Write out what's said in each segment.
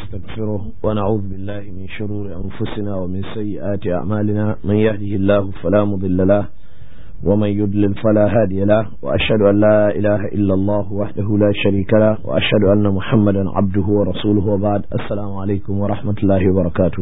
ونستغفره ونعوذ بالله من شرور أنفسنا ومن سيئات أعمالنا من يهده الله فلا مضل له ومن يضلل فلا هادي له وأشهد أن لا إله إلا الله وحده لا شريك له وأشهد أن محمدا عبده ورسوله وبعد السلام عليكم ورحمة الله وبركاته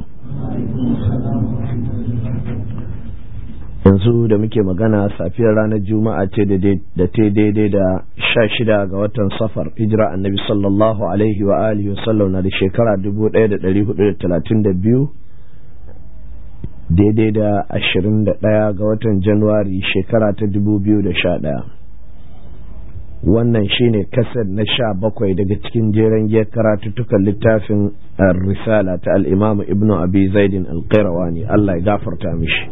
yanzu da muke magana safiyar ranar juma'a ce da ta daidai da sha shida ga watan safar hijira annabi sallallahu alaihi wa alihi wasallam na da shekara dubu ɗaya da ɗari hudu da talatin da biyu daidai da ashirin da ɗaya ga watan januwari shekara ta dubu biyu da sha ɗaya wannan shine kasar na sha bakwai daga cikin jeren giyar karatuttukan littafin risala ta al'imamu ibnu abi zaidin alƙairawani allah ya gafarta mishi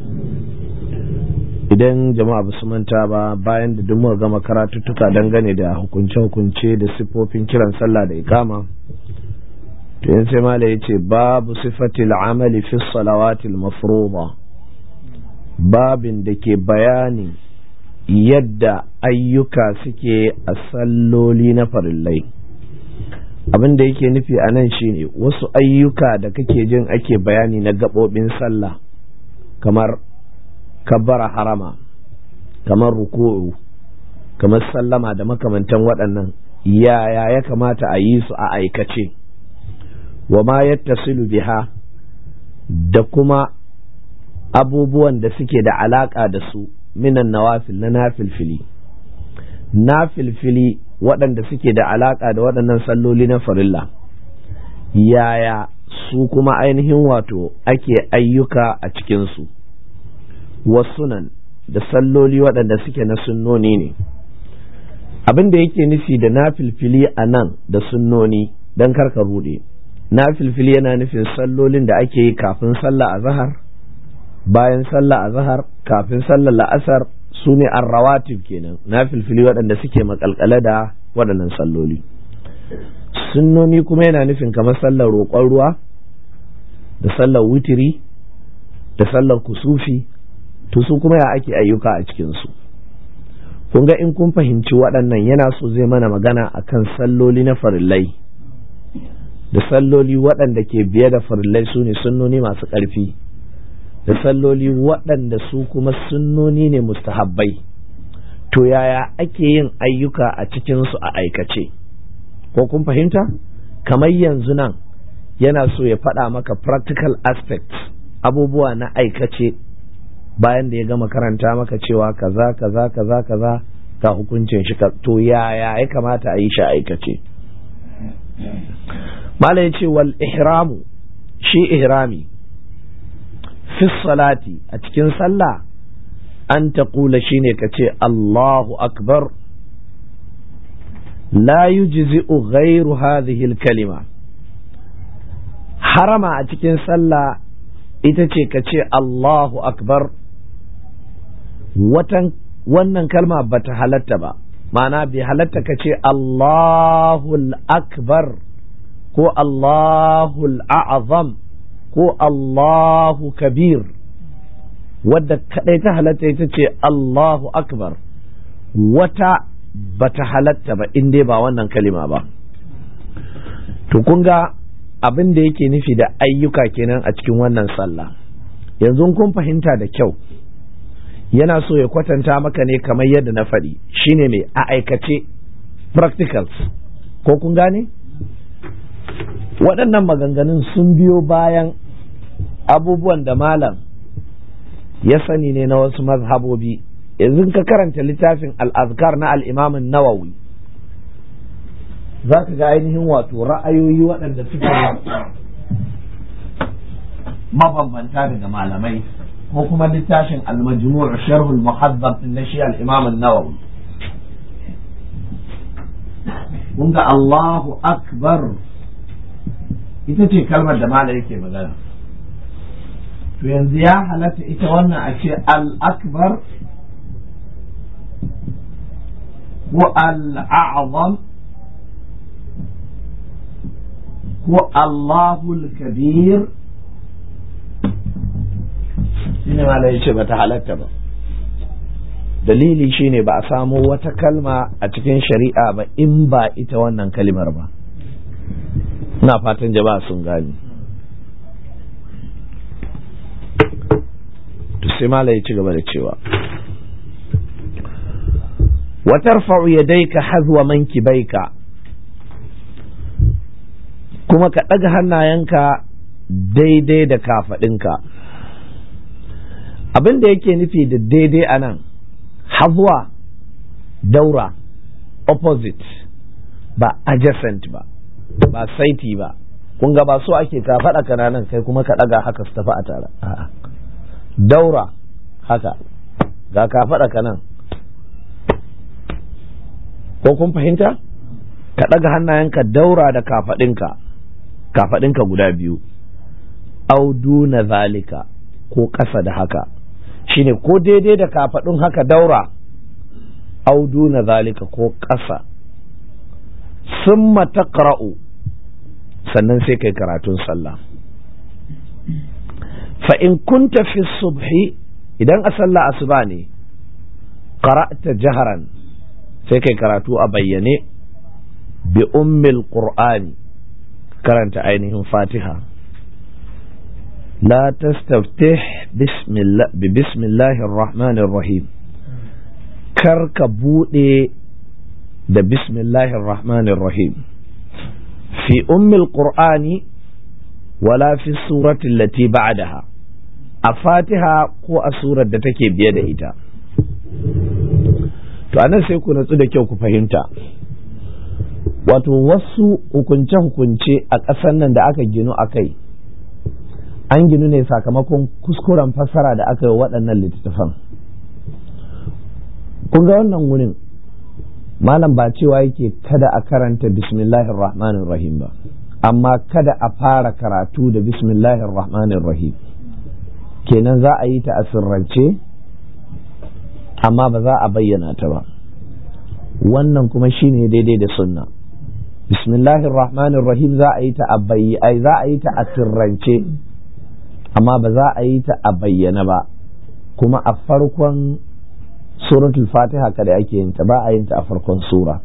idan jama'a ba su manta ba bayan da duk muka gama karatuttuka dangane da hukunce-hukunce da siffofin kiran sallah da ikama to yin sai mala ya ce babu sifatil amali fi salawatil mafruḍa babin da ke bayani yadda ayyuka suke a salloli na farillai abin da yake nufi a nan shine wasu ayyuka da kake jin ake bayani na gaɓoɓin sallah kamar kabbara harama kamar ruku'u kamar sallama da makamantan waɗannan yaya ya kamata a yi su a aikace wa ma yattasilu biha da kuma abubuwan da suke da alaƙa da su minan nawafil na nafilfili nafilfili waɗanda suke da alaƙa da waɗannan salloli na farilla yaya su kuma ainihin wato ake ayyuka a cikinsu wasunan da salloli waɗanda suke na sunnoni ne abin da yake nufi da na filfili a nan da sunnoni don karka ruɗe na filfili yana nufin sallolin da ake yi kafin sallah a zahar bayan sallah a zahar kafin sallah la'asar su ne rawatib kenan na filfili waɗanda suke makalkale da waɗannan salloli sunnoni kuma yana nufin kamar sallar roƙon ruwa da sallar wutiri da sallar kusufi to su kuma ya ake ayyuka a cikinsu kun ga in kun fahimci waɗannan yana so zai mana magana akan salloli na farillai da salloli waɗanda ke biye da farillai su ne sunnoni masu ƙarfi da salloli waɗanda su kuma sunnoni ne mustahabbai to yaya ake yin ayyuka a cikinsu a aikace ko kun fahimta kamar yanzu nan yana so ya faɗa maka practical aspects abubuwa na aikace bayan da ya gama karanta maka cewa kaza kaza kaza kaza ga hukuncin shi to yaya ya kamata a yi shi aikace mala ya ce wal ihramu shi ihrami fi salati a cikin sallah an ta kula shi ne ka ce Allahu akbar la yujzi'u ghairu hadhihi kalima harama a cikin sallah ita ce ka ce Allahu akbar watan wannan kalma bata halatta ba ma'ana bai halatta ka ce Allahul akbar ko Allahul a'azam ko Allahu kabir wadda kadai ta halatta ita ce Allahu akbar wata bata halatta ba in dai ba wannan kalima ba to kun ga abin da yake nufi da ayyuka kenan a cikin wannan sallah yanzu kun fahimta da kyau yana so ya kwatanta maka ne kamar yadda na faɗi shine mai a aikace practicals ko kun gane waɗannan maganganun sun biyo bayan abubuwan da malam ya sani ne na wasu mazhabobi yanzu ka karanta littafin al'azkar na al'imamin nawawi za ka ga ainihin wato ra'ayoyi waɗanda suke mabambanta daga malamai ko kuma littafin al-majmu' sharh al-muhaddab na shi al-imam an-nawawi kun ga Allahu akbar ita ce kalmar da malai yake magana to yanzu ya halatta ita wannan a ce al-akbar ko al-a'zam ko Allahul kabir shine ma ya ce bata halatta ba dalili shine ba a samo wata kalma a cikin shari'a ba in ba ita wannan kalimar ba na fatan jama'a sun gani to sai mala ya ci gaba da cewa watarfa'u yadayka hazwa mankibaika kuma ka ɗaga hannayenka daidai da kafaɗinka abin da yake nufi da daidai a nan hazwa daura opposite ba adjacent ba ba saiti ba kun ga ba so ake ka faɗa kananan kai kuma ka ɗaga haka su tafi a tare daura haka ga ka faɗa kanan ko kun fahimta ka ɗaga hannayenka daura da kafaɗinka kafaɗinka guda biyu audu na zalika ko ƙasa da haka shine ko daidai da kafaɗin haka daura audu na zalika ko ƙasa summa taqra'u sannan sai kai karatun sallah fa in kunta fi subhi idan a sallah asuba ne qara'ta jaharan sai kai karatu a bayyane bi ummil qur'ani karanta ainihin fatiha la tastaftih bismillah bi bismillahir rahmanir rahim kar ka bude da bismillahir rahmanir rahim fi ummil qur'ani wala fi surati allati ba'daha a fatiha ko a surar da take biye da ita to anan sai ku natsu da kyau ku fahimta wato wasu hukunce-hukunce a ƙasar nan da aka ginu a kai an ginu ne sakamakon kuskuren fassara da aka yi waɗannan littattafan kun ga wannan wurin malam ba cewa yake kada a karanta bismillahir rahmanir rahim ba amma kada a fara karatu da bismillahir rahmanir rahim kenan za a yi ta a sirrance amma ba za a bayyana ta ba wannan kuma shine daidai da sunna bismillahir rahmanir rahim za a yi ta a ai za a yi ta a sirrance amma ba za a yi ta a bayyana ba kuma a farkon suratul fatiha kada ake yin ta ba a yin ta a farkon sura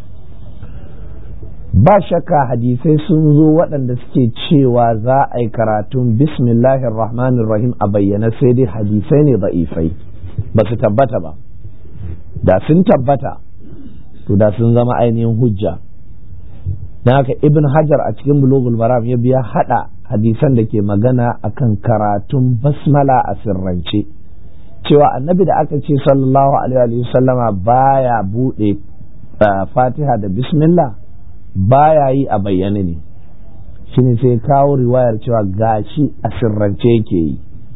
ba shakka hadisai sun zo waɗanda suke cewa za a yi karatun bismillahir rahmanir rahim a bayyana sai dai hadisai ne da'ifai ba su tabbata ba da sun tabbata to da sun zama ainihin hujja na haka ibn hajar a cikin bulugul maram ya biya hada hadisan da ke magana akan karatun basmala a sirrance cewa annabi da aka ce sallallahu alaihi sallama baya bude fatiha da bismillah baya yi a bayyane ne shine sai kawo riwayar cewa gashi a sirrance yake yi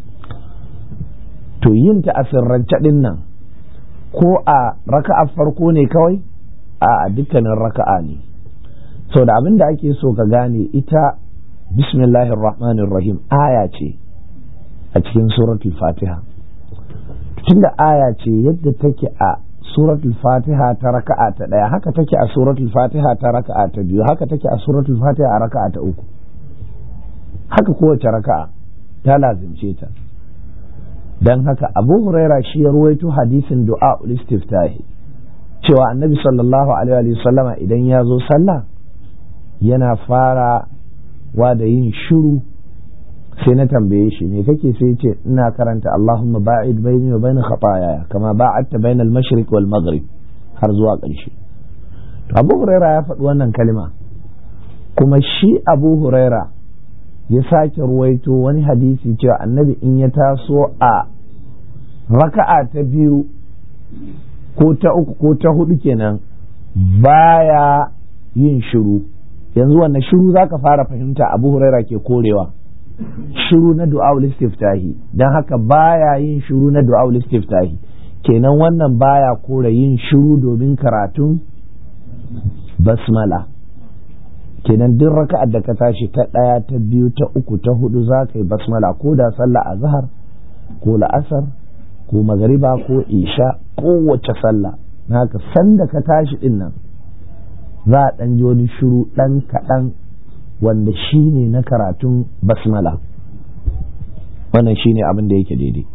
to yin ta a sirrance din nan ko a raka'a farko ne kawai a dukkanin raka'a ne so da abin da ake so ka gane ita bismillahir rahmanir rahim aya ce a cikin suratul fatiha tunda aya ce yadda take a suratul fatiha ta raka'a ta daya haka take a suratul fatiha ta raka'a ta biyu haka take a suratul fatiha a raka'a ta uku haka kowace raka'a ta lazimce ta don haka abu huraira shi ya ruwaito hadisin du'a istiftahi cewa annabi sallallahu alaihi wa sallama idan ya zo sallah yana fara wa da yin shiru sai na tambaye shi me kake sai ce ina karanta Allahumma ba'id baini wa bain khataaya kama ba'adta bain al-mashriq wal maghrib har zuwa ƙarshe to Abu Huraira ya faɗi wannan kalma kuma shi Abu Huraira ya sake ruwaito wani hadisi cewa annabi in ya taso a raka'a ta biyu ko ta uku ko ta hudu kenan baya yin shiru yanzu wannan shiru za ka fara fahimta abu huraira ke korewa shiru na du'a'ul istiftahi don haka baya yin shiru na du'a'ul istiftahi kenan wannan baya kore yin shiru domin karatun basmala kenan duk raka'ar da ka tashi ta ɗaya ta biyu ta uku ta hudu za ka yi basmala ko da sallah a zahar ko la'asar ko magariba ko isha kowace sallah na haka sanda ka tashi din nan za a ɗan ji wani shiru ɗan kaɗan wanda shi ne na karatun basmala wannan shi ne abin da yake daidai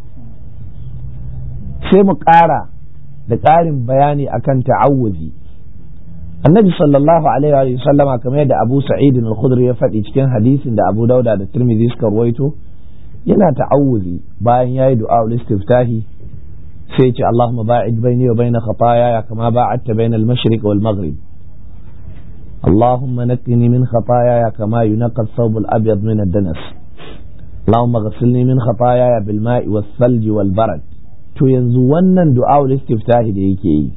sai mu ƙara da ƙarin bayani akan ta'awuzi annabi sallallahu alaihi wa sallama kamar yadda abu sa'id al-khudri ya faɗi cikin hadisin da abu dauda da tirmidhi suka ruwaito yana ta'awuzi bayan yayi du'a istiftahi sai ya ce allahumma ba'id baini wa baina khataaya kama ba'adta baina al-mashriq wal maghrib اللهم نقني من خطاياي كما ينقى الثوب الأبيض من الدنس اللهم اغسلني من خطاياي بالماء والثلج والبرد to yanzu wannan du'a istiftahi da yake yi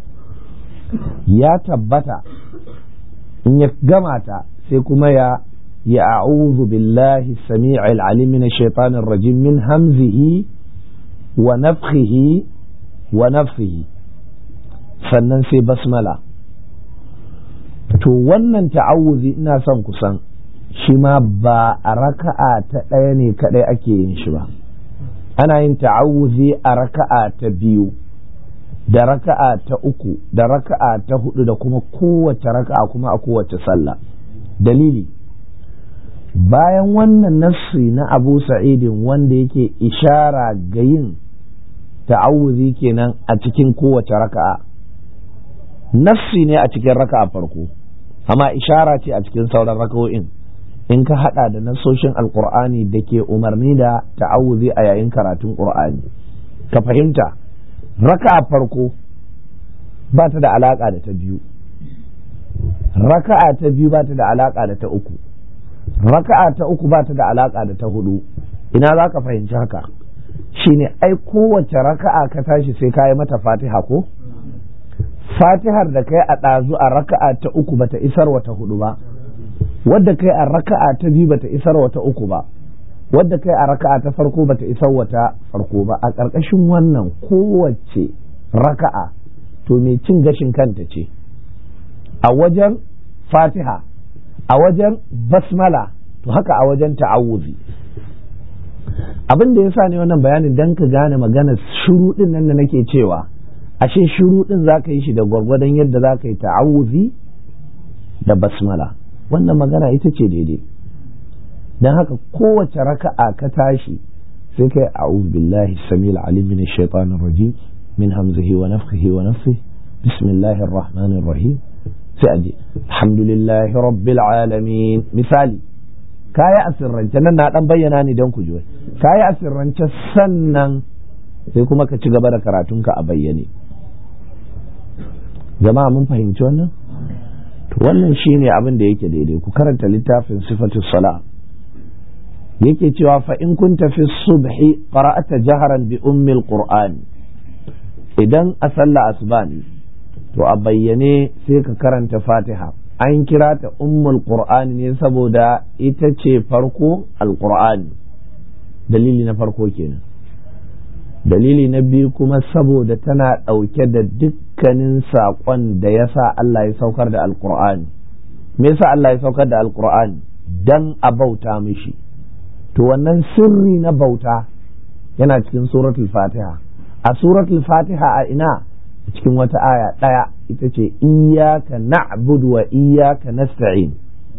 ya tabbata in ya gama ta sai kuma ya ya a'udhu billahi samii'il alim min ash-shaytanir rajim min hamzihi wa nafthihi wa nafthihi sannan sai basmala to wannan ta'awuzi ina son kusan shi ma ba a raka'a ta ɗaya ne kaɗai ake yin shi ba ana yin ta'awuzi a raka'a ta biyu da raka'a ta uku da raka'a ta hudu da kuma kowace raka'a kuma a kowace sallah dalili bayan wannan nassi na abu sa'idin wanda yake ishara ga yin ta'awuzi kenan a cikin kowace raka'a nassi ne a cikin raka'a farko amma ishara ce a cikin sauran raka'o'in in ka hada da nasoshin alkur'ani da ke umarni da ta'awuzi a yayin karatun qur'ani ka fahimta raka'a farko ba ta da alaka da ta biyu raka'a ta biyu ba ta da alaka da ta uku raka'a ta uku ba ta da alaka da ta hudu ina za ka fahimci haka shine ai kowace raka'a ka tashi sai ka yi mata fatiha ko fatihar da kai a ɗazu a raka'a ta uku bata isar wata hudu ba wadda kai a raka'a ta biyu bata isar wata uku ba wadda kai a raka'a ta farko bata isar wata farko ba a ƙarƙashin wannan kowace raka'a to mai cin gashin kanta ce a wajen fatiha a wajen basmala to haka a wajen ta'awuzi abin da ya sa ne wannan bayanin dan ka gane maganar shuru din nan da nake cewa ashe shiru din za ka yi shi da gwargwadon yadda za ka yi ta'awuzi da basmala wannan magana ita ce daidai don haka kowace raka'a ka tashi sai kai a'udhu billahi samil alim min shaitanir rajim min hamzihi wa nafthihi wa nafsihi bismillahir rahmanir rahim sai aje alhamdulillahi rabbil alamin misali kayi asirrance nan na dan bayyana ne don ku ji kayi asirrance sannan sai kuma ka ci gaba da karatunka a bayyane jama'a mun fahimci wannan to wannan shine abin da yake daidai ku karanta littafin sifatu sala yake cewa fa in kunta fi subhi qara'ata jaharan bi ummil qur'an idan a sallah asuba ne to a bayyane sai ka karanta fatiha an kira ta ummul qur'an ne saboda ita ce farko alqur'ani dalili na farko kenan dalili na biyu kuma saboda tana ɗauke da dukkanin saƙon da ya sa Allah ya saukar da alƙur'ani me yasa Allah ya saukar da alƙur'ani dan a bauta mishi to wannan sirri na bauta yana cikin suratul fatiha a suratul fatiha a ina cikin wata aya ɗaya ita ce iyaka na'budu wa iyaka nasta'in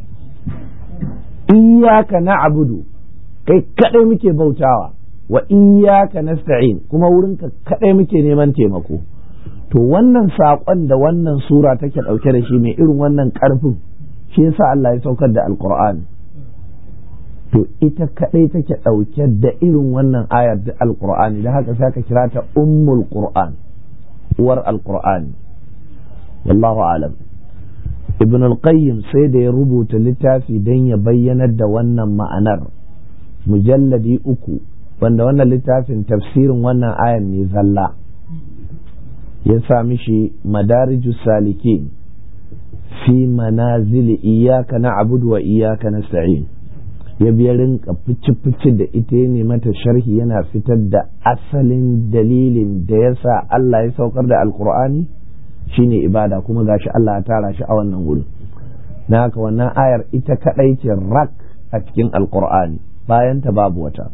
iyaka na'budu kai kadai muke bautawa wa iyyaka nasta'in kuma wurinka kadai muke neman taimako to wannan saƙon da wannan sura take ɗauke da shi mai irin wannan ƙarfin shi yasa Allah ya saukar da alqur'ani to ita kadai take ɗauke da irin wannan ayar da alqur'ani da haka sai ka kira ta ummul qur'an uwar alqur'ani wallahu alam ibn al-qayyim sai da ya rubuta littafi don ya bayyanar da wannan ma'anar mujalladi uku wanda wannan littafin tafsirin wannan ayan ne zalla ya sa mishi madariju salikin fi manazili iyaka na abudu wa iyaka na sa'in ya biya rinka fici-fici da ita ne mata sharhi yana fitar da asalin dalilin da ya sa Allah ya saukar da alkur'ani shine ibada kuma gashi Allah ya tara shi a wannan wuri na haka wannan ayar ita kadai ce rak a cikin alkur'ani bayan ta babu wata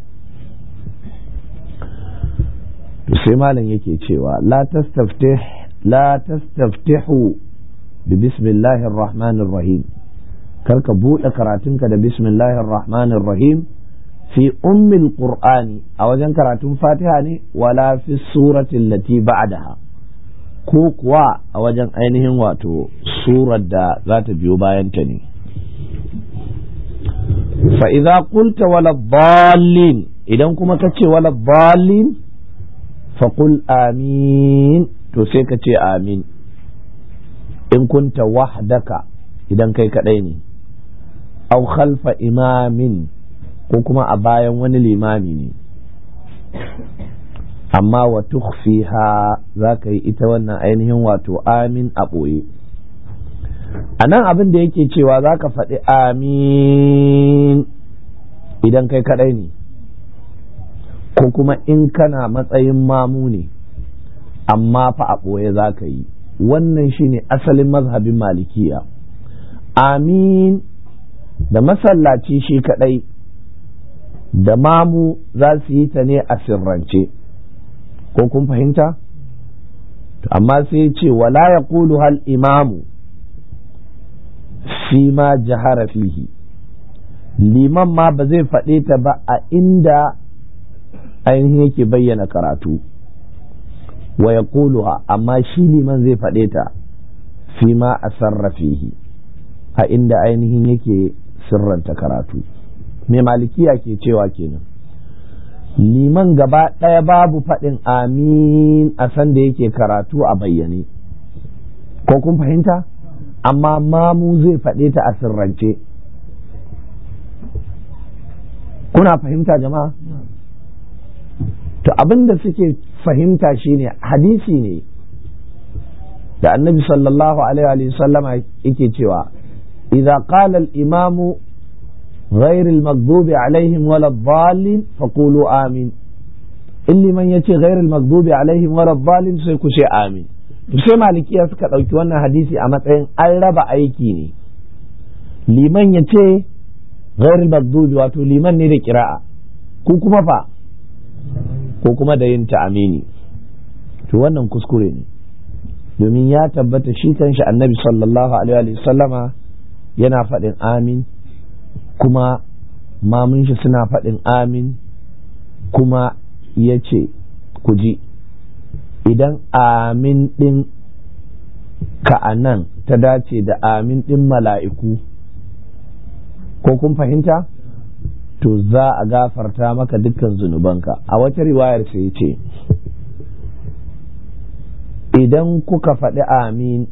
to sai malam yake cewa la tastaftih la tastaftihu bi bismillahir rahmanir rahim karka buɗe karatunka da bismillahir rahmanir rahim fi ummil qur'ani a wajen karatun fatiha ne wala fi suratin lati ba'daha ko kuwa a wajen ainihin wato surar da za ta biyo bayanta ne fa'iza kulta wala balin idan kuma ka ce wala balin faƙul amin to sai ka ce amin in kunta wahdaka idan kai kaɗai ne au khalfa imamin ko kuma a bayan wani limami ne amma wa tukhfiha za ka yi ita wannan ainihin wato amin a ɓoye a nan abin da yake cewa za ka faɗi amin idan kai kaɗai ne ko kuma in kana matsayin mamu ne amma fa a ɓoye za ka yi wannan shine asalin mazhabin malikiya amin da masallaci shi kaɗai da mamu za su yi ta ne a sirrance ko kun fahimta amma sai ce wala ya hal imamu fi ma jahara fihi liman ma ba zai faɗe ta ba a inda ainihin yake bayyana karatu wa ya amma shi liman zai faɗe ta fi ma a sarrafihi a inda ainihin yake sirranta karatu me malikiya ke cewa kenan liman gaba ɗaya babu faɗin amin a sanda yake karatu a bayyane ko kun fahimta amma mamu zai faɗe ta a sirrance kuna fahimta jama'a to abin da suke fahimta shine hadisi ne da annabi sallallahu alaihi wa sallama yake cewa idza qala al-imamu غير المغضوب عليهم ولا الضالين فقولوا آمين اللي من يتي غير المغضوب عليهم ولا الضالين sai ku ce amin to sai malikiya suka ɗauki wannan hadisi a matsayin an raba aiki ne liman ya ce ghairul maghdubi wato liman ne da kira'a ku kuma fa ko kuma da yin ta'amini to wannan kuskure ne domin ya tabbata shi kanshi annabi sallallahu alaihi wa sallama yana faɗin amin kuma mamun shi suna faɗin amin kuma ya ce ku ji idan amin ɗin ka'anan ta dace da amin ɗin mala'iku ko kun fahimta to za a gafarta maka dukkan zunubanka a wata riwayar sai ce idan kuka faɗi amin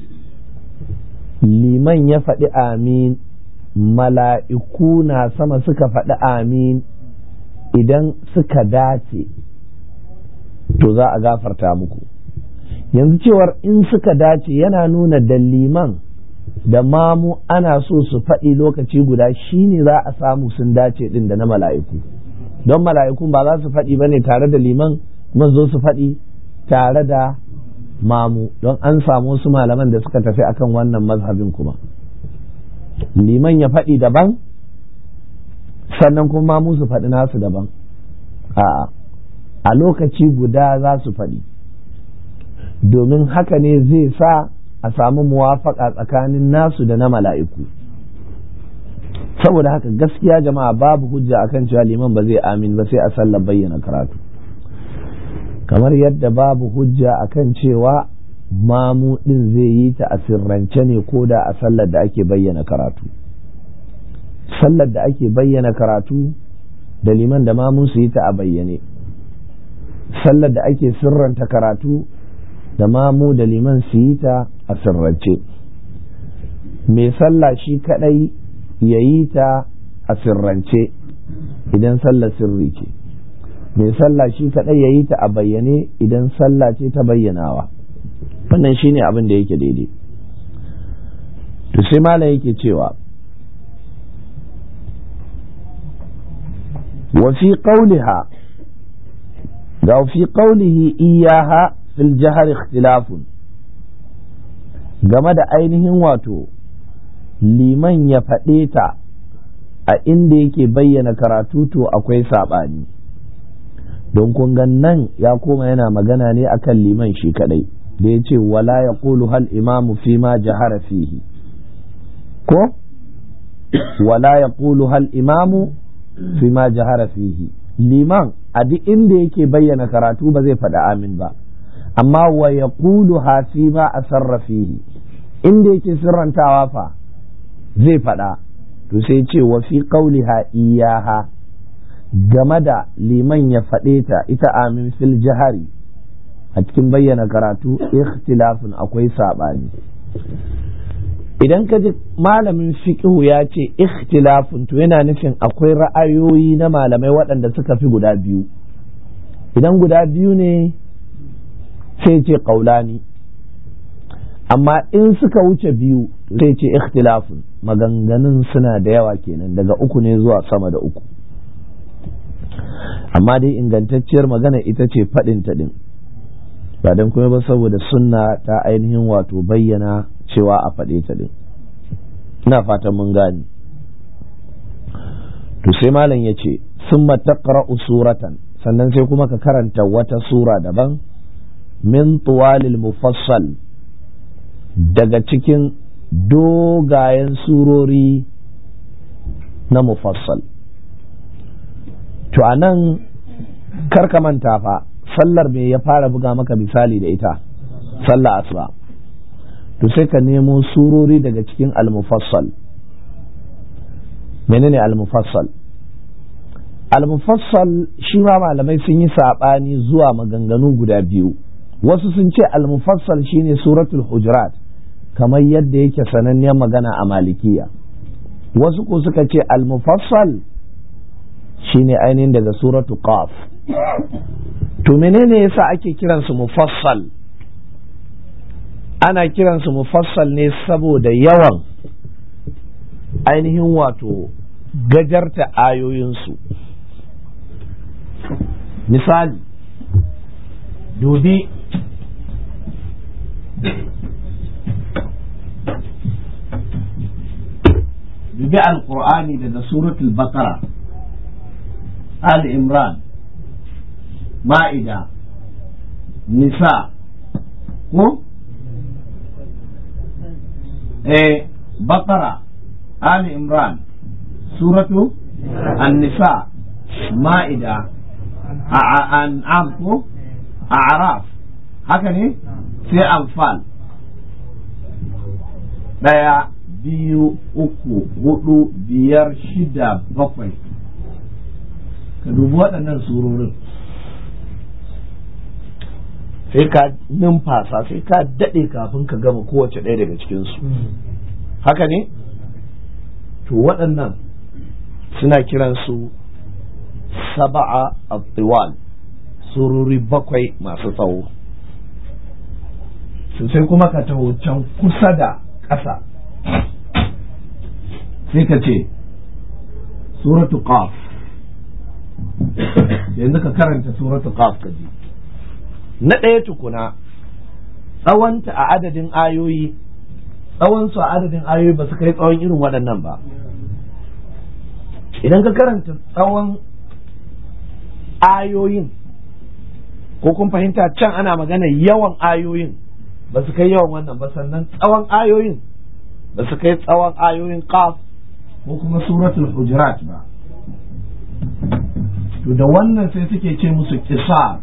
liman ya faɗi amin mala'iku na sama suka faɗi amin idan suka dace to za a gafarta muku yanzu cewar in suka dace yana nuna da liman da mamu ana so su faɗi lokaci guda shine za a samu sun dace ɗin da na mala'iku don mala'ikun ba za su faɗi ba ne tare da liman kuma zo su faɗi tare da mamu don an samu wasu malaman da suka tafi akan wannan mazhabin kuma liman ya faɗi daban sannan kuma mamu su faɗi nasu daban a a lokaci guda za su faɗi domin haka ne zai sa a samu muwafaka tsakanin nasu da na mala'iku saboda haka gaskiya jama'a babu hujja akan cewa liman ba zai amin ba sai a sallar bayyana karatu kamar yadda babu hujja akan cewa mamu ɗin zai yi ta a sirrance ne ko da a sallar da ake bayyana karatu sallar da ake bayyana karatu da liman da mamu su yi ta a bayyane sallar da ake sirranta karatu da mamu da liman su yi ta a sirrance mai sallah shi kadai ya yi ta a sirrance idan sallar sirri ce mai sallah shi kadai ya yi ta a bayyane idan sallah ce ta bayyanawa wannan shine abin da yake daidai to sai malam yake cewa wa fi qawliha ga fi qawlihi iyaha fil jahar ikhtilafun game da ainihin wato liman ya faɗe ta a inda yake bayyana karatu to akwai saɓani don kun nan ya koma yana magana ne akan liman shi kadai da ya ce wala ya ƙulu hal imamu fi ma jahara fihi ko wala ya ƙulu hal imamu fi ma jahara fihi liman a duk inda yake bayyana karatu ba zai faɗi amin ba amma wa ya kulu hafi ma a sarrafihi inda yake sirrantawa fa zai faɗa to sai ce wa fi qauliha iyaha game da liman ya faɗe ta ita amin fil jahari a cikin bayyana karatu ikhtilafin akwai saɓani idan ka ji malamin fiqhu ya ce ikhtilafin to yana nufin akwai ra'ayoyi na malamai waɗanda suka fi guda biyu idan guda biyu ne sai ce ƙaulani amma in suka wuce biyu sai ce ikhtilafin maganganun suna da yawa kenan daga uku ne zuwa sama da uku amma dai ingantacciyar magana ita ce faɗin ta ɗin ba don kuma ba saboda sunna ta ainihin wato bayyana cewa a faɗe ta ɗin ina fatan mun gani to sai malam ya ce sun taqra'u suratan sannan sai kuma ka karanta wata sura daban min tuwalil mufassal daga cikin dogayen surori na mufassal to a nan karka manta fa sallar me ya fara buga maka misali da ita sallar asuba to sai ka nemo surori daga cikin al-mufassal menene al-mufassal al-mufassal shi ma malamai sun yi saɓani zuwa maganganu guda biyu wasu sun ce al-mufassal shine suratul hujurat kamar yadda yake sananniyar magana a malikiya wasu ko suka ce al-mufassal shine ainihin daga suratu qaf to menene yasa ake kiransu mufassal ana kiransu mufassal ne saboda yawan ainihin wato gajarta ayoyinsu misali dubi dubi alkur'ani daga suratul bakara al imran ma'ida nisa ko eh bakara ali imran suratu an-nisa ma'ida an'am ko a'raf haka ne sai anfal daya biyu uku hudu biyar shida bakwai ka dubi waɗannan surorin sai ka numfasa sai ka daɗe kafin ka gama kowace ɗaya daga cikinsu haka ne to waɗannan suna kiransu saba'a al surori bakwai masu tsawo sai kuma ka taho can kusa da ƙasa sai ka ce suratu qaf yanzu ka karanta suratu qaf ka ji na ɗaya tukuna tsawonta a adadin ayoyi tsawonsu a adadin ayoyi ba su kai tsawon irin waɗannan ba idan ka karanta tsawon ayoyin ko kun fahimta can ana magana yawan ayoyin ba su kai yawan wannan ba sannan tsawon ayoyin ba su kai tsawon ayoyin qaf ko kuma suratul hujurat ba to da wannan sai suke ce musu kisar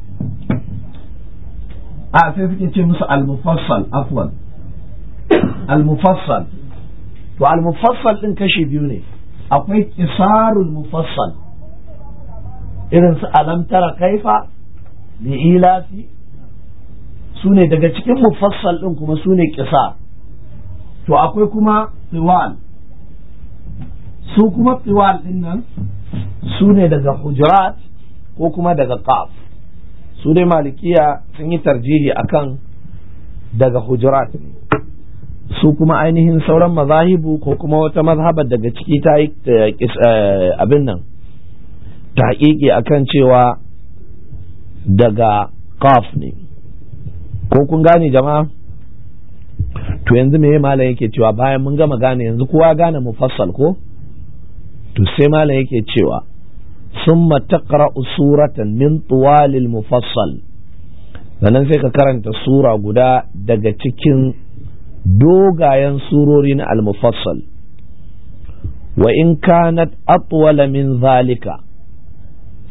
a sai suke ce musu al-mufassal afwan al-mufassal to al-mufassal din kashi biyu ne akwai kisarul mufassal irin su alam tara kaifa li ilafi su ne daga cikin mufassal din kuma su ne kisar to akwai kuma tiwal su kuma tiwal din nan su ne daga hujurat ko kuma daga qaf su dai malikiya sun yi tarjihi akan daga hujurat ne su kuma ainihin sauran mazahibu ko kuma wata mazhabar daga ciki ta yi abin nan ta haƙiƙi akan cewa daga qaf ne ko kun gane jama'a to yanzu me malam yake cewa bayan mun gama gane yanzu kowa gane mufassal ko to sai malam yake cewa summa taqra'u suratan min tuwalil mufassal sannan sai ka karanta sura guda daga cikin dogayen surori na al-mufassal wa in kanat atwala min zalika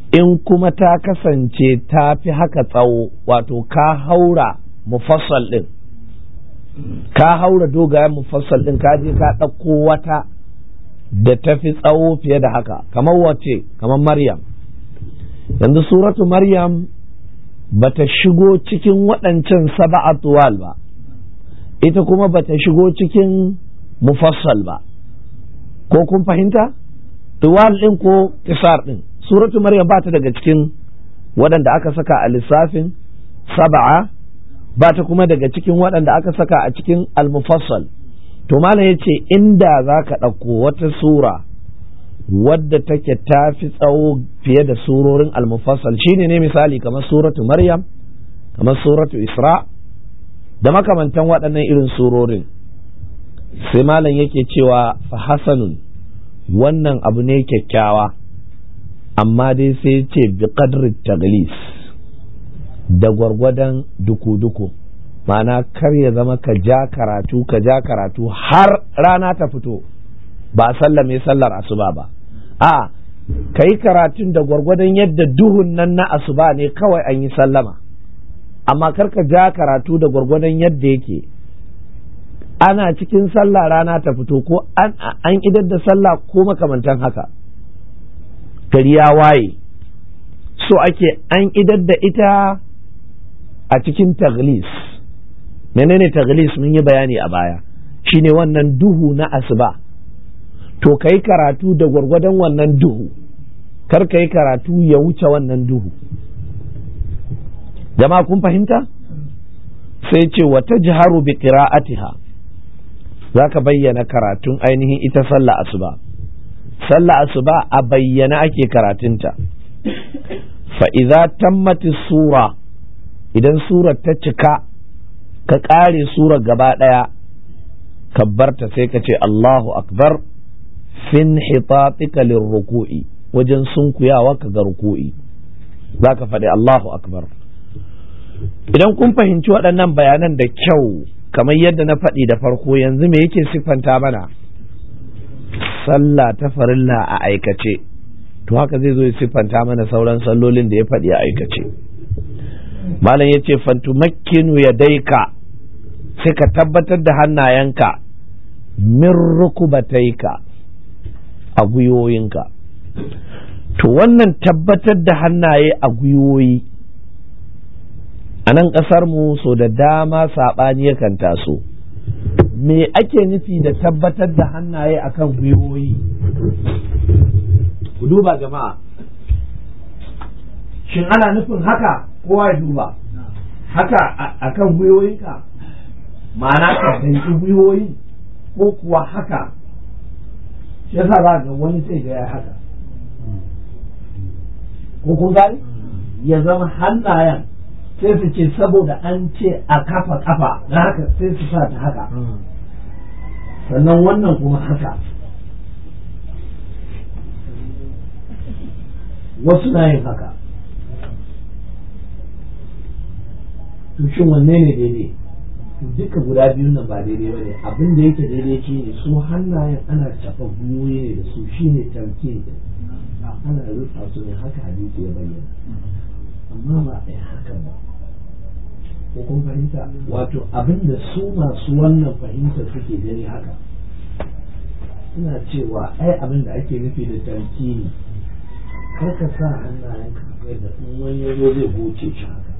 in kuma ta kasance ta fi haka tsawo wato ka haura mufassal ɗin ka haura dogayen mufassal ɗin ka je ka ɗauko wata da ta fi tsawo fiye da haka kamar wace kamar maryam yanzu suratu maryam bata shigo cikin waɗancan saba'a tuwal ba ita kuma bata shigo cikin mufassal ba ko kun fahimta tuwal ɗin ko kisar ɗin suratu maryam ba ta daga cikin waɗanda aka saka a lissafin saba'a ba ta kuma daga cikin waɗanda aka saka a cikin almufassal to malam ya ce inda za ka ɗauko wata sura wadda take ta fi tsawo fiye da surorin almufassal shine ne misali kamar suratu maryam kamar suratu isra da makamantan waɗannan irin surorin sai malam yake cewa fa hasanun wannan abu ne kyakkyawa amma dai sai ce bi qadri taglis da gwargwadon duku-duku ma'ana kar ya zama ka ja karatu ka ja karatu har rana ta fito ba a sallame sallar asuba ba a ka yi karatun da gwargwadon yadda duhun nan na asuba ne kawai an yi sallama amma kar ka ja karatu da gwargwadon yadda yake ana cikin sallah rana ta fito ko an idar da sallah ko makamantan haka gari ya waye so ake an idar da ita a cikin taglis menene taglis mun yi bayani a baya shine wannan duhu na asuba to ka yi karatu da gwargwadon wannan duhu kar ka yi karatu ya wuce wannan duhu jama'a kun fahimta sai ce wata jiharu bi qira'atiha za ka bayyana karatun ainihin ita sallah asuba sallah asuba a bayyana ake karatunta fa idza tammati sura idan surar ta cika ka ƙare surar gaba ɗaya kabbarta sai ka ce Allahu akbar fin hitatika lirruku'i wajen sunkuyawa ka ga ruku'i za ka faɗi Allahu akbar idan kun fahimci waɗannan bayanan da kyau kamar yadda na faɗi da farko yanzu me yake siffanta mana sallah ta farilla a aikace to haka zai zo ya siffanta mana sauran sallolin da ya faɗi a aikace malam ya ce fantumakkinu ya daika sai ka tabbatar da hannayenka min rukubataika a gwiwoyinka to wannan tabbatar da hannaye a gwiwoyi a nan ƙasar mu so da dama saɓani yakan taso me ake nufi da tabbatar da hannaye akan gwiwoyi ku duba jama'a shin ana nufin haka kowa ya duba haka akan gwiwoyinka ma'ana ka danki gwiwoyi ko kuwa haka shi yasa za ga wani sai ga ya haka ko kun gani ya zama hannayen sai su ce saboda an ce a kafa kafa na haka sai su sa ta haka sannan wannan kuma haka wasu na yin haka to shin wanne ne daidai duka guda biyun nan ba daidai ba ne abin da yake daidai shi ne su hannayen ana cafa gwiwoyi ne da su shi ne tarke ana rufa su ne haka hadisi ya bayyana amma ba a yi haka ba ko kun fahimta wato abin da su masu wannan fahimta suke gani haka suna cewa ai abin da ake nufi da tarki ne kar ka sa hannayen ka da in wani ya zo zai goce shi haka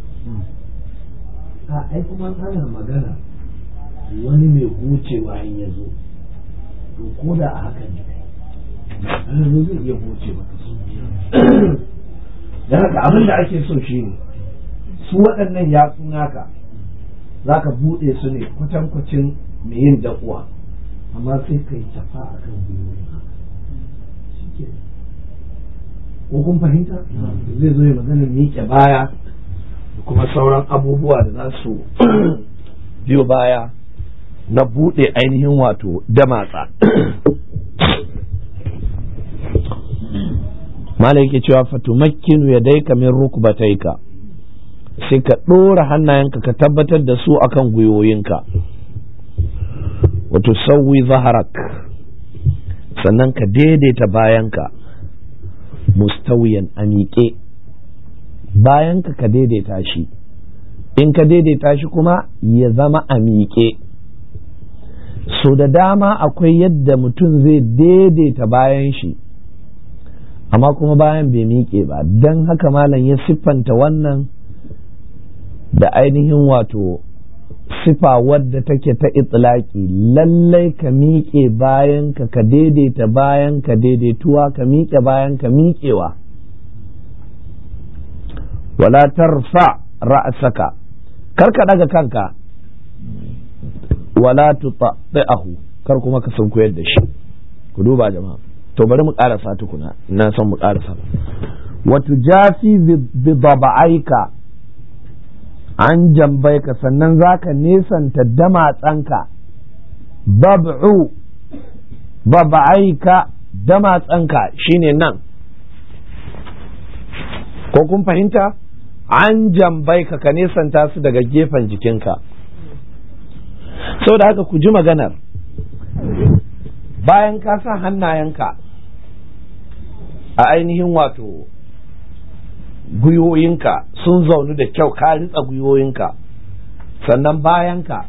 a ai kuma ana magana wani mai gocewa in ya zo to ko da a haka ne ana zo zai iya goce maka su da haka abin da ake so shi ne su waɗannan yatsu naka za ka buɗe su ne kwatankwacin mai yin dakuwa amma sai ka yi tafa a kan gwiwoyin haka shi ke ko kun fahimta zai zo ya magana miƙe baya da kuma sauran abubuwa da za su biyo baya na buɗe ainihin wato damatsa malai yake cewa fatumakkinu ya daika min rukbataika sai ka ɗora hannayenka ka tabbatar da su akan gwiwoyinka wato sauwi zaharak sannan ka daidaita bayanka mustawiyan a miƙe bayan ka ka daidaita shi in ka daidaita shi kuma ya zama a miƙe so da dama akwai yadda mutum zai daidaita bayan shi amma kuma bayan bai miƙe ba don haka malam ya siffanta wannan da ainihin wato sifa wadda take ta itlaki lallai ka miƙe bayan ka ka daidaita bayan ka daidaituwa ka miƙe bayan ka miƙewa wala tarfa ra'saka kar ka daga kanka wala tuta'ahu kar kuma ka sunkuyar da shi ku duba jama'a to bari mu karasa tukuna ina son mu karasa wa tujafi bi daba'aika an jambai ka sannan za ka nesanta damatsanka bab'u bab'aika damatsanka shine nan ko kun fahimta an jambai ka ka nesanta su daga gefen jikinka sau da haka ku ji maganar bayan ka sa hannayenka a ainihin wato gwiwoyinka sun zaunu da kyau ka ritsa gwiwoyinka sannan bayanka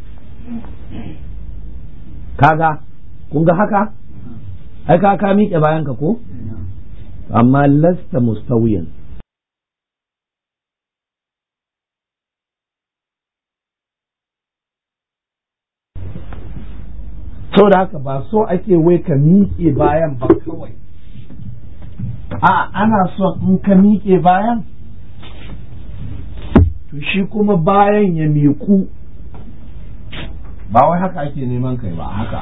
kaga kun ga haka ai ka ka miƙe bayanka ko amma lasta mustawiyan sau da haka ba so ake wai ka miƙe bayan ba kawai a ana son in ka miƙe bayan to shi kuma bayan ya miƙu ba wai haka ake neman kai ba haka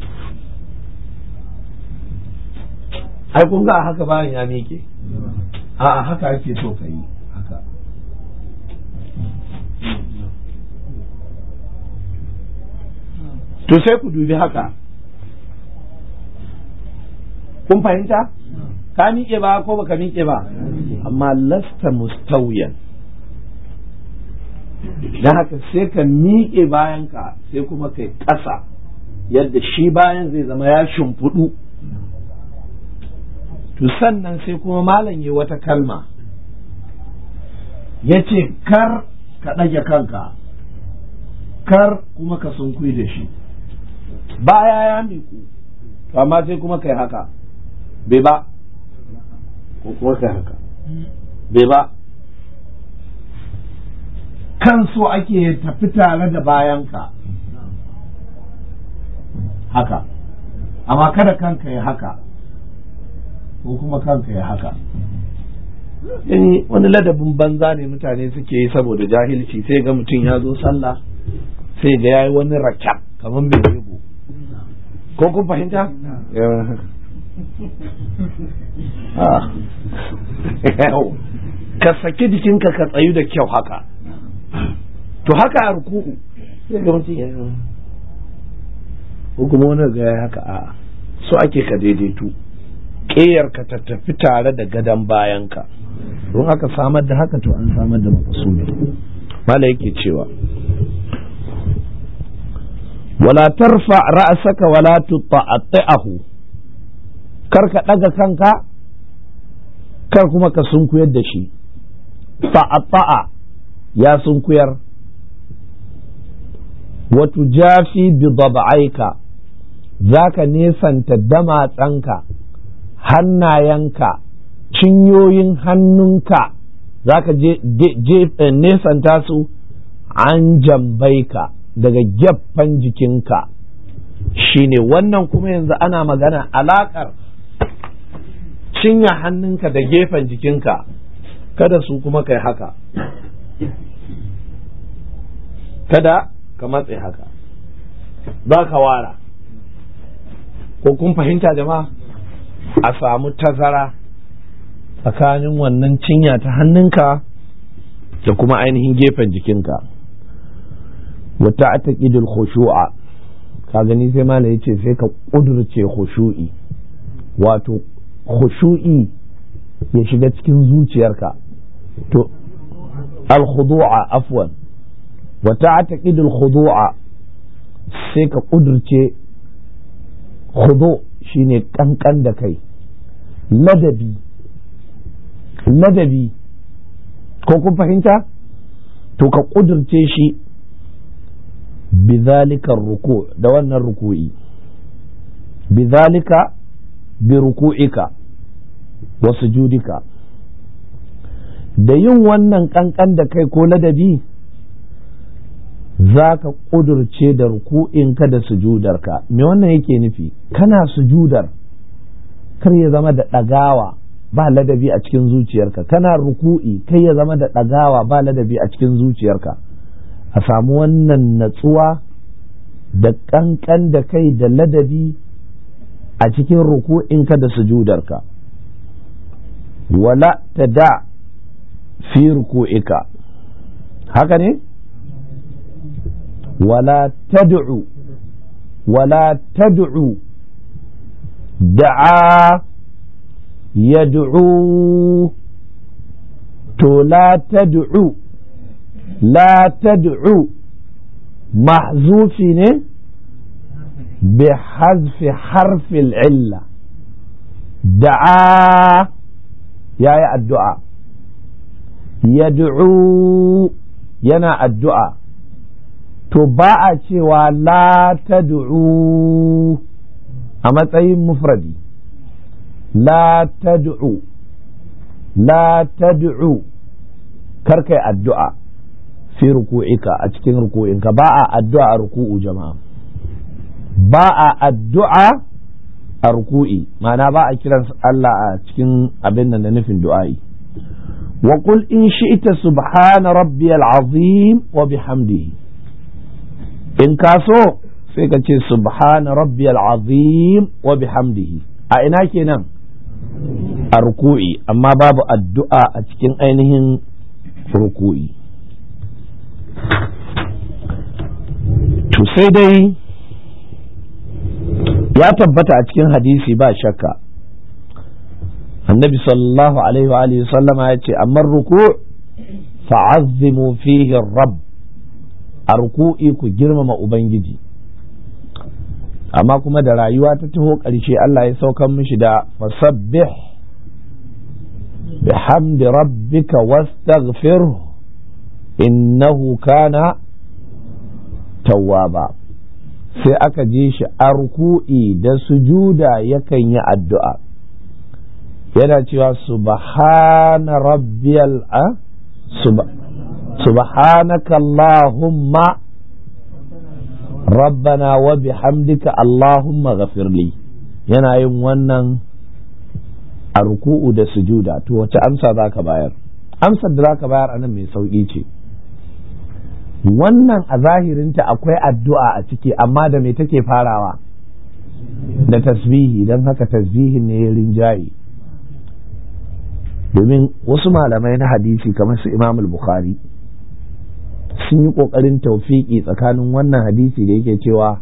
ai kun ga haka bayan ya miƙe a haka ake so ka yi haka to sai ku dubi haka kun fahimta ka miƙe ba ko baka miƙe ba amma lasta mustawiyan don haka sai ka miƙe bayanka sai kuma kai ƙasa yadda shi bayan zai zama ya shimfiɗu to sannan sai kuma malam yi wata kalma ya ce kar ka ɗage kanka kar kuma ka sunkui da shi baya ya miƙu to amma sai kuma kai haka bai ba ko kuma kai haka bai ba kan so ake tafi tare da bayanka haka amma kada kanka ya haka ko kuma kanka ya haka yani wani ladabin banza ne mutane suke yi saboda jahilci sai ga mutum ya zo sallah sai ga yayi wani rakab kamar mai rego ko kun fahimta ka saki jikinka ka tsayu da kyau haka to haka a ruku'u sai ga mutum ya ko kuma wani ga ya haka a so ake ka daidaitu ƙeyar ka ta tafi tare da gadon bayanka don aka samar da haka to an samar da makasudi mala yake cewa wala tarfa ra'saka wala tuta'ahu kar ka daga kanka kar kuma ka sunkuyar da shi ta'atta'a ya sunkuyar wa tujafi bi dab'aika zaka nesanta damatsanka hannayenka cinyoyin hannunka zaka je nesanta su an jambaika daga gyaffan jikinka shine wannan kuma yanzu ana magana alakar cinya hannunka da gefen jikinka kada su kuma kai haka kada ka matse haka ba ka wara ko kun fahimta jama'a a samu tazara tsakanin wannan cinya ta hannunka da kuma ainihin gefen jikinka wata ataƙidul khushu'a ka gani sai mala ya ce sai ka ƙudurce khushu'i wato khushu'i ya shiga cikin zuciyarka to al-khudu'a afwan wata ataƙidul khudu'a sai ka ƙudurce khudu shine kankan da kai ladabi ladabi ko kun fahimta to ka ƙudurce shi bizalika ruku da wannan ruku'i bizalika bi ruku'ika wa sujudika da yin wannan kankan da kai ko ladabi za ka ƙudurce da ruku'inka da sujudarka me wannan yake nufi kana sujudar kar ya zama da ɗagawa ba ladabi a cikin zuciyarka kana ruku'i kai ya zama da ɗagawa ba ladabi a cikin zuciyarka a samu wannan natsuwa da ƙanƙan da kai da ladabi a cikin ruku'inka da sujudarka wala ta da fi ruku'ika haka ne wala tad'u wala tad'u da'a yad'u to la tad'u la tad'u mahzufi ne bi hazfi harfil illa da'a ya yi addu'a yad'u yana addu'a to ba a cewa la tad'u a matsayin mufradi la tad'u la tad'u karkai addu'a fi ruku'ika a cikin ruku'inka ba a addu'a a ruku'u jama'a ba a addu'a a ruku'i ma'ana ba a kiran Allah a cikin abin nan da nufin du'a'i wa qul in shi'ta subhana rabbiyal azim wa bihamdihi in ka so sai ka ce subhana rabbiyal azim wa bihamdihi a ina kenan a ruku'i amma babu addu'a a cikin ainihin ruku'i to sai dai ya tabbata a cikin hadisi ba shakka annabi sallallahu alaihi wa alihi sallama ya ce amma ruku' fa'azzimu fihi rabb a ruku'i ku girmama ubangiji amma kuma da rayuwa ta taho ƙarshe Allah ya saukan mishi da fasabbih bihamdi rabbika wastaghfirhu innahu kana tawwaba sai aka je shi a ruku'i da sujuda yakan yi addu'a yana cewa subhana rabbiyal a subhanaka allahumma rabbana wa bihamdika allahumma ghafirli yana yin wannan a ruku'u da sujuda to wace amsa za ka bayar amsar da za ka bayar anan mai sauƙi ce wannan a zahirinta akwai addu'a a ciki amma da me take farawa da tasbihi don haka tasbihin ne ya rinjaye domin wasu malamai na hadisi kamar su imam bukhari sun yi ƙoƙarin taufiki tsakanin wannan hadisi da yake cewa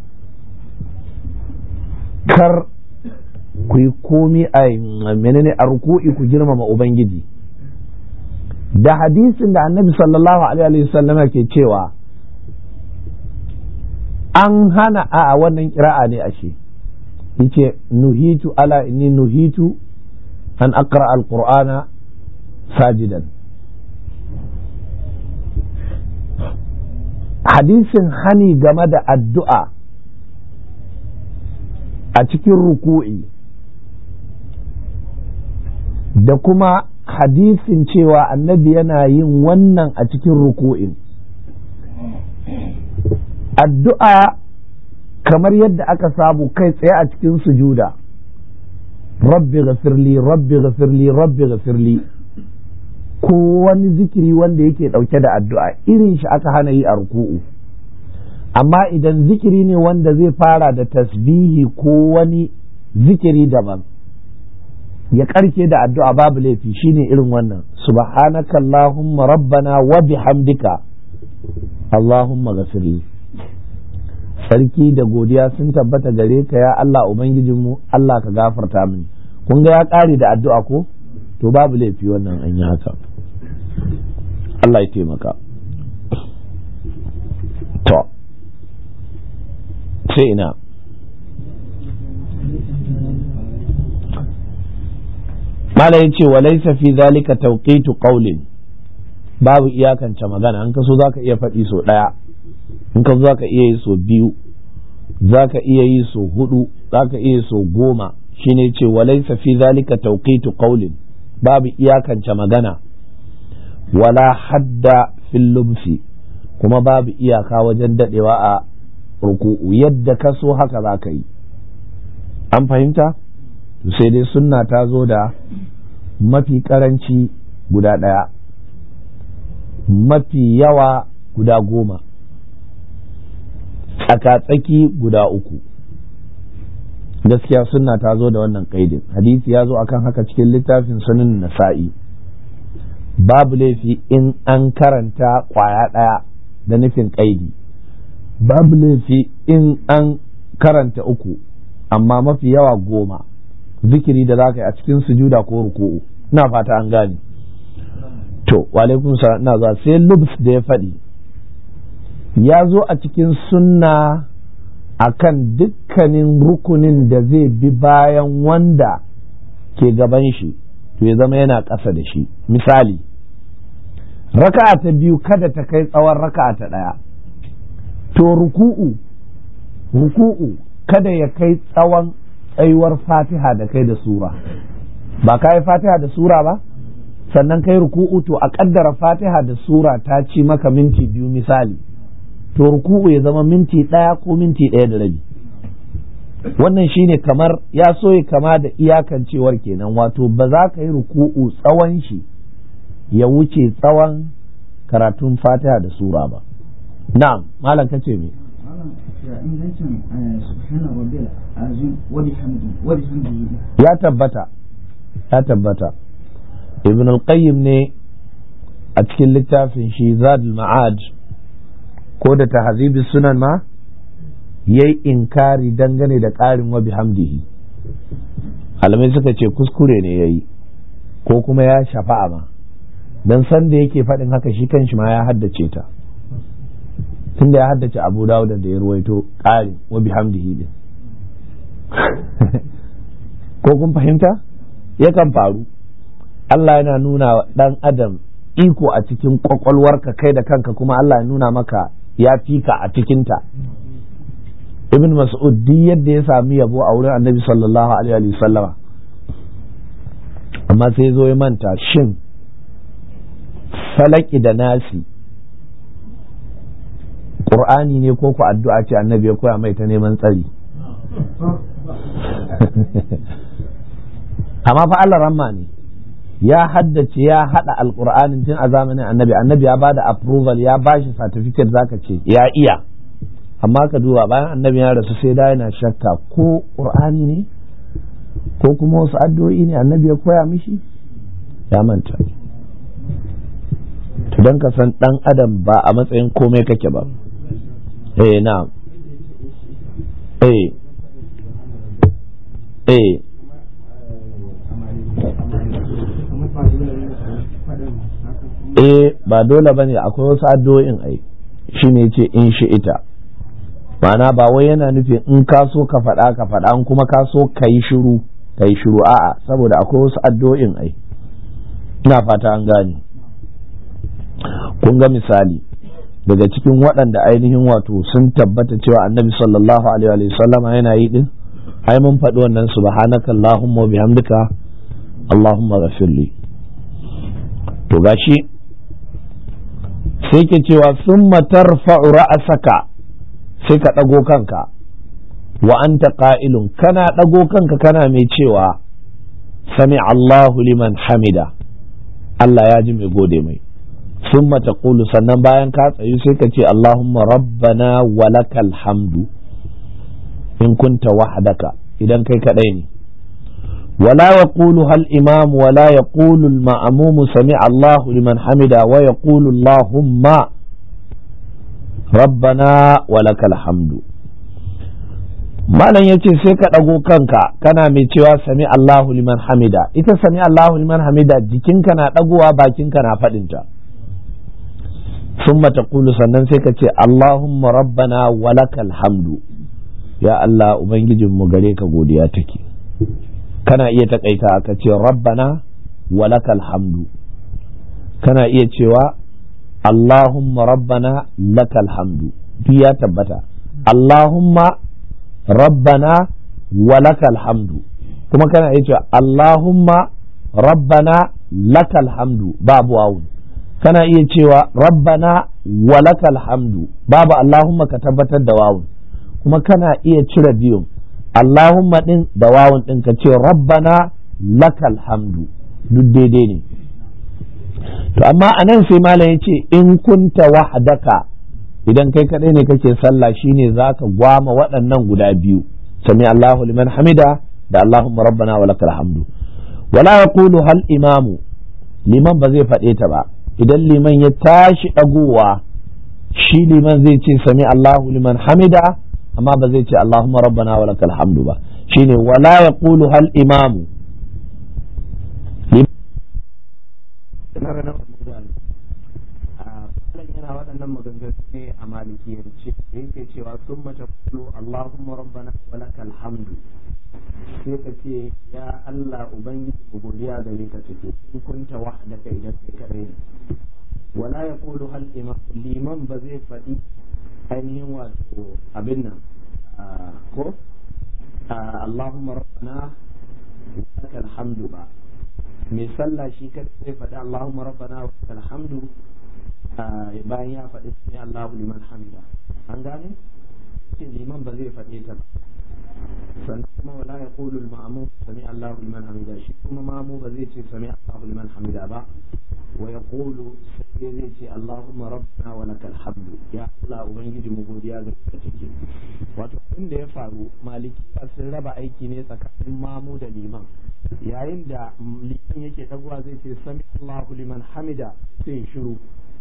kar ku yi komi a menene a ruku'i ku girmama ubangiji da hadisin da annabi sallallahu alaihi wasallam ke cewa an hana a wannan kira'a ne ashe yace nuhitu ala inni nuhitu an aqra alqur'ana sajidan hadisin hani game da addu'a a cikin ruku'i da kuma hadisin cewa annabi yana yin wannan a cikin ruku'in addu'a kamar yadda aka samu kai tsaye a cikin sujuda rabbi ghafirli rabbi ghafirli rabbi ghafirli ko wani zikiri wanda yake ɗauke da addu'a irin shi aka hana yi a ruku'u amma idan zikiri ne wanda zai fara da tasbihi ko wani zikiri daban ya karke da addu'a babu laifi shine irin wannan subhanaka allahumma rabbana wa bihamdika allahumma ghafirli sarki da godiya sun tabbata gare ka ya Allah ubangijinmu Allah ka gafarta mini kun ga ya kare da addu'a ko to babu laifi wannan an yi haka Allah ya taimaka to sai ina mala ya ce walaisa fi zalika tauqitu qawlin babu iyakance magana in ka so za ka iya faɗi so ɗaya in ka so za ka iya yi so biyu za ka iya yi so hudu za ka iya yi so goma shine ce walaisa fi zalika tawqitu qawlin babu iyakance magana wala hadda fil lubsi kuma babu iyaka wajen dadewa a ruku'u yadda ka so haka za ka yi an fahimta sai dai sunna ta zo da mafi karanci guda ɗaya mafi yawa guda goma tsaka-tsaki guda uku gaskiya sunna ta zo da wannan kaidin hadisi ya zo akan haka cikin littafin sunan nasa'i babu laifi in an karanta kwaya ɗaya da nufin kaidi babu laifi in an karanta uku amma mafi yawa goma zikiri da za ka yi a cikin sujuda ko ruku'u ina fata an gane to walaikun ina zuwa sai lubs da ya faɗi ya zo a cikin sunna akan dukkanin rukunin da zai bi bayan wanda ke gaban shi to ya zama yana ƙasa da shi misali raka'a ta biyu kada ta kai tsawon raka'a ta ɗaya to ruku'u ruku'u kada ya kai tsawon tsayuwar fatiha da kai da sura ba ka yi fatiha da sura ba sannan kai ruku'u to a kaddara fatiha da sura ta ci maka minti biyu misali to ruku'u ya zama minti ɗaya ko minti ɗaya da rabi wannan shine kamar ya so ya kama da iyakancewar kenan wato ba za ka yi ruku'u tsawon shi ya wuce tsawon karatun fatiha da sura ba na'am malam kace me ya tabbata ya tabbata ibn al-qayyim ne a cikin littafin shi zadul ma'ad ko da tahzibi sunan ma yayi inkari dangane da ƙarin wa bihamdihi alamai suka ce kuskure ne yayi ko kuma ya shafa'a ma dan san da yake faɗin haka shi kanshi ma ya haddace ta tunda ya haddace abu dawuda da ya ruwaito ƙarin wa bihamdihi din ko kun fahimta yakan faru Allah yana nuna wa ɗan adam iko a cikin ƙwaƙwalwarka kai da kanka kuma Allah ya nuna maka ya fika a cikinta ibn mas'ud duk yadda ya sami yabo a wurin annabi sallallahu alaihi wa sallama amma sai zo ya manta shin falaki da nasi ƙur'ani ne ko ku addu'a ce annabi ya koya mai ta neman tsari amma fa Allah ramma ne ya haddace ya hada alqur'anin tun a zamanin annabi annabi ya bada approval ya bashi certificate zaka ce ya iya amma ka duba bayan annabi ya rasu sai da yana shakka ko qur'ani ne ko kuma wasu addu'o'i ne annabi ya koya mishi ya manta to dan ka san dan adam ba a matsayin komai kake ba eh na eh eh eh ba dole bane akwai wasu addu'o'in ai shine ce in shi ita ma'ana ba wai yana nufin in ka so ka faɗa ka faɗa in kuma ka so ka yi shiru ka yi shiru a'a saboda akwai wasu addu'o'in ai ina fata an gane kun ga misali daga cikin waɗanda ainihin wato sun tabbata cewa annabi sallallahu alaihi wa sallama yana yi din ai mun faɗi wannan subhanaka allahumma bihamdika allahumma ghafirli to gashi sai ke cewa summa tarfa'u ra'asaka sai ka ɗago kanka wa anta qa'ilun kana ɗago kanka kana mai cewa sami Allahu liman hamida Allah ya ji mai gode mai summa taqulu sannan bayan ka tsayu sai ka ce Allahumma rabbana walakal hamdu in kunta wahdaka idan kai kadai ne ولا يقولها الإمام ولا يقول المأموم سمع الله لمن حمد ويقول اللهم ربنا ولك الحمد malam ya ce sai ka ɗago kanka kana mai cewa sami Allahu liman hamida ita sami Allahu liman hamida jikinka na ɗagowa bakinka na faɗinta sun taqulu sannan sai ka ce Allahumma rabbana walakal hamdu ya Allah Ubangijinmu gare ka godiya take kana iya takaita ka ce rabbana walakal hamdu kana iya cewa Allahumma rabbana lakal hamdu duk ya tabbata Allahumma rabbana wa lakal hamdu kuma kana iya cewa Allahumma rabbana lakal hamdu babu wawun kana iya cewa rabbana wa lakal hamdu babu Allahumma ka tabbatar da wawun kuma kana iya cire biyun Allahumma din da wawun din ka ce rabbana lakal hamdu duk daidai ne to amma anan sai malam ya ce in kunta wahdaka idan kai kadai ne kake sallah shine zaka gwama waɗannan guda biyu sami Allahu liman hamida da Allahumma rabbana wa lakal hamdu wala yaqulu hal imamu liman ba zai faɗe ta ba idan liman ya tashi ɗagowa shi liman zai ce sami Allahu liman hamida amma ba zai ce Allahumma rabbana wa lakal hamdu ba shine wala yaqulu hal imamu yana waɗannan maganganu ne a malikiyance da yake cewa sun mace kulu Allahumma rabbana wa lakal hamdu sai ka ce ya Allah ubangiji mu godiya gare ka take in kunta wahdaka idan kai kadai ne wala yaqulu hal imam liman ba zai faɗi ainihin wato abin nan ko Allahumma rabbana wa lakal hamdu ba mai sallah shi kada zai faɗi Allahumma rabbana wa lakal hamdu bayan ya faɗi sami Allahu liman hamida an gane ce liman ba zai faɗe ta ba sannan kuma wala ya qulu al-ma'mum sami Allahu liman hamida shi kuma mamu ba zai ce sami Allahu liman hamida ba wa yaqulu sai zai ce Allahumma rabbana wa lakal hamdu ya Allah ubangiji mu godiya ga ka take wato abin da ya faru malikiya sun raba aiki ne tsakanin mamu da liman yayin da liman yake dagowa zai ce sami Allahu liman hamida sai shiru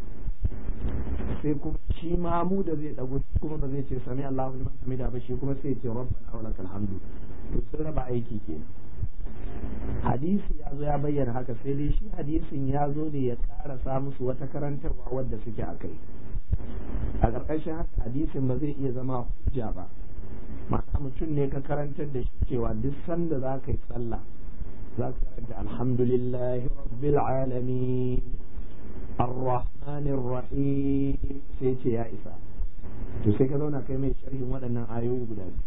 sai kuma shi mamu da zai dago kuma ba zai ce sami Allahu liman hamida ba shi kuma sai ce rabbana wa lakal hamdu to sun raba aiki ke hadisi ya zo ya bayyana haka sai dai shi hadisin ya zo ne ya karasa musu wata karantarwa wadda suke a kai a ƙarƙashin haka hadisin ba zai iya zama hujja ba ma'ana mutum ne ka karantar da shi cewa duk sanda za ka yi sallah za ka karanta alhamdulillahi rabbil alamin الرحمن الرحيم sai ce ya isa to sai ka zauna kai mai sharhin waɗannan ayoyi guda biyu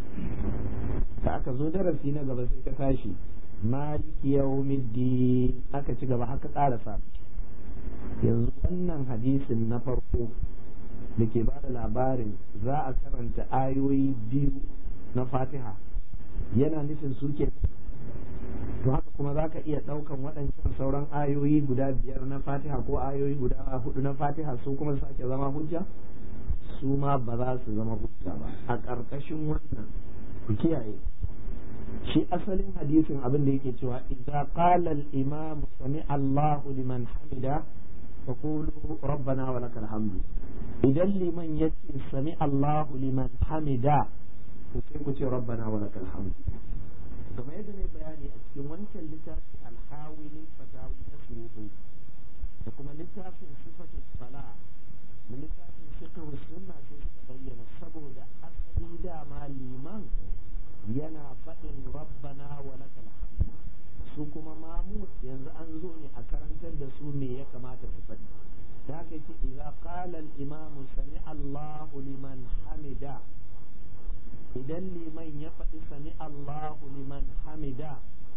da aka zo darasi na gaba sai ka tashi maliki yawmiddin aka ci gaba haka ƙarasa yanzu wannan hadisin na farko da ke ba da labarin za a karanta ayoyi biyu na fatiha yana nufin su ke to haka kuma za ka iya ɗaukan waɗancan sauran ayoyi guda biyar na fatiha ko ayoyi guda hudu na fatiha su kuma sake zama hujja su ma ba za su zama hujja ba a ƙarƙashin wannan ku kiyaye shi asalin hadisin abin da yake cewa idza qala al-imam sami Allahu liman hamida fa qulu rabbana wa lakal hamdu idan liman yace sami Allahu liman hamida to sai ku ce rabbana wa lakal hamdu kamar yadda ne bayani a cikin wancan littafin alhawi lil fatawi na suhu da kuma littafin sifatu sala da littafin fiqh sunna sai suka bayyana saboda asali dama liman yana faɗin rabbana wa lakal hamd su kuma mamu yanzu an zo ne a karantar da su me ya kamata su faɗi da haka yace idza qala al imam sami Allahu liman hamida idan liman ya faɗi sami Allahu liman hamida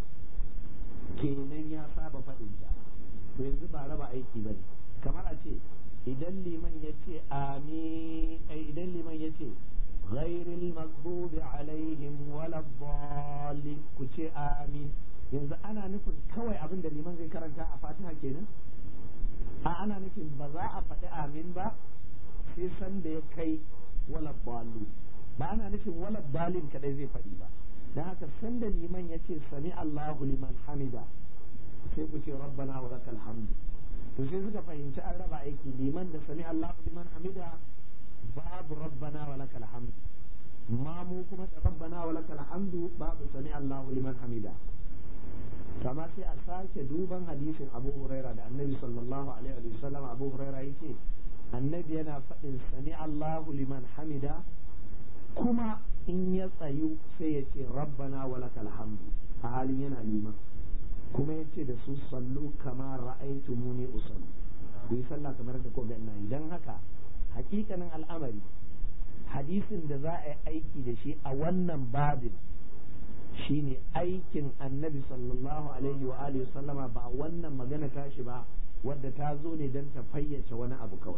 kenan ya saba faɗin ta to yanzu ba raba aiki bane kamar a ce idan liman ya ce amin idan liman ya ce ghairil maghdubi alaihim wala dhalin ku ce amin yanzu ana nufin kawai abin da liman zai karanta a fatiha kenan a ana nufin ba za a faɗi amin ba sai san da ya kai wala dhalin ba ana nufin wala dalin kadai zai faɗi ba da haka sanda liman ya ce sami Allahu liman hamida sai ku ce rabbana wa lakal hamdu to sai suka fahimci an raba aiki liman da sami Allahu liman hamida babu rabbana wa lakal hamdu mamu kuma da rabbana wa lakal hamdu babu sami Allahu liman hamida kama sai a sake duban hadisin Abu Huraira da Annabi sallallahu alaihi wa sallam Abu Huraira yake Annabi yana faɗin sami Allahu liman hamida kuma in ya tsayu sai ya ce rabbana wa lakal hamdu a halin yana liman kuma ya ce da su sallu kama ra'aitumuni usallu ku yi sallah kamar da ko ga ina idan haka hakikanin al'amari hadisin da za a yi aiki da shi a wannan babin shine aikin annabi sallallahu alaihi wa alihi sallama ba wannan magana tashi ba wadda ta zo ne don ta fayyace wani abu kawai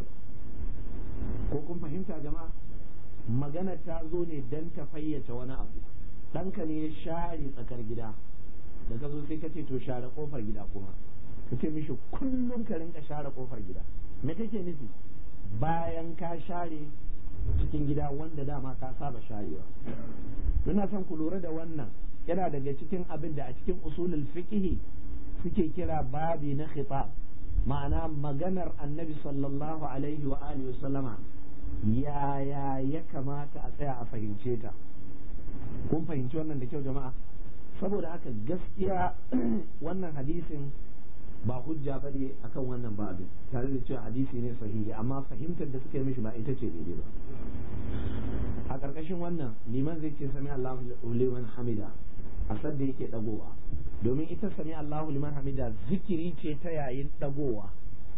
ko kun fahimta jama'a magana ta zo ne don ta fayyace wani abu ɗanka ne ya share tsakar gida da ka zo sai ka ce to share kofar gida kuma ka ce mishi kullum ka rinka share kofar gida me kake nufi bayan ka share cikin gida wanda dama ka saba sharewa ina son ku lura da wannan yana daga cikin abin da a cikin usulul fiqhi suke kira babi na khitab ma'ana maganar annabi sallallahu alaihi wa alihi sallama yaya ya kamata a tsaya a fahimce ta kun fahimci wannan da kyau jama'a saboda haka gaskiya wannan hadisin ba hujja ba ne akan wannan babin tare da cewa hadisi ne sahihi amma fahimtar da suka yi mishi ba ita ce daidai ba a ƙarƙashin wannan liman zai ce sami Allahu liman hamida a sadda yake dagowa domin ita sami Allahu liman hamida zikiri ce ta yayin dagowa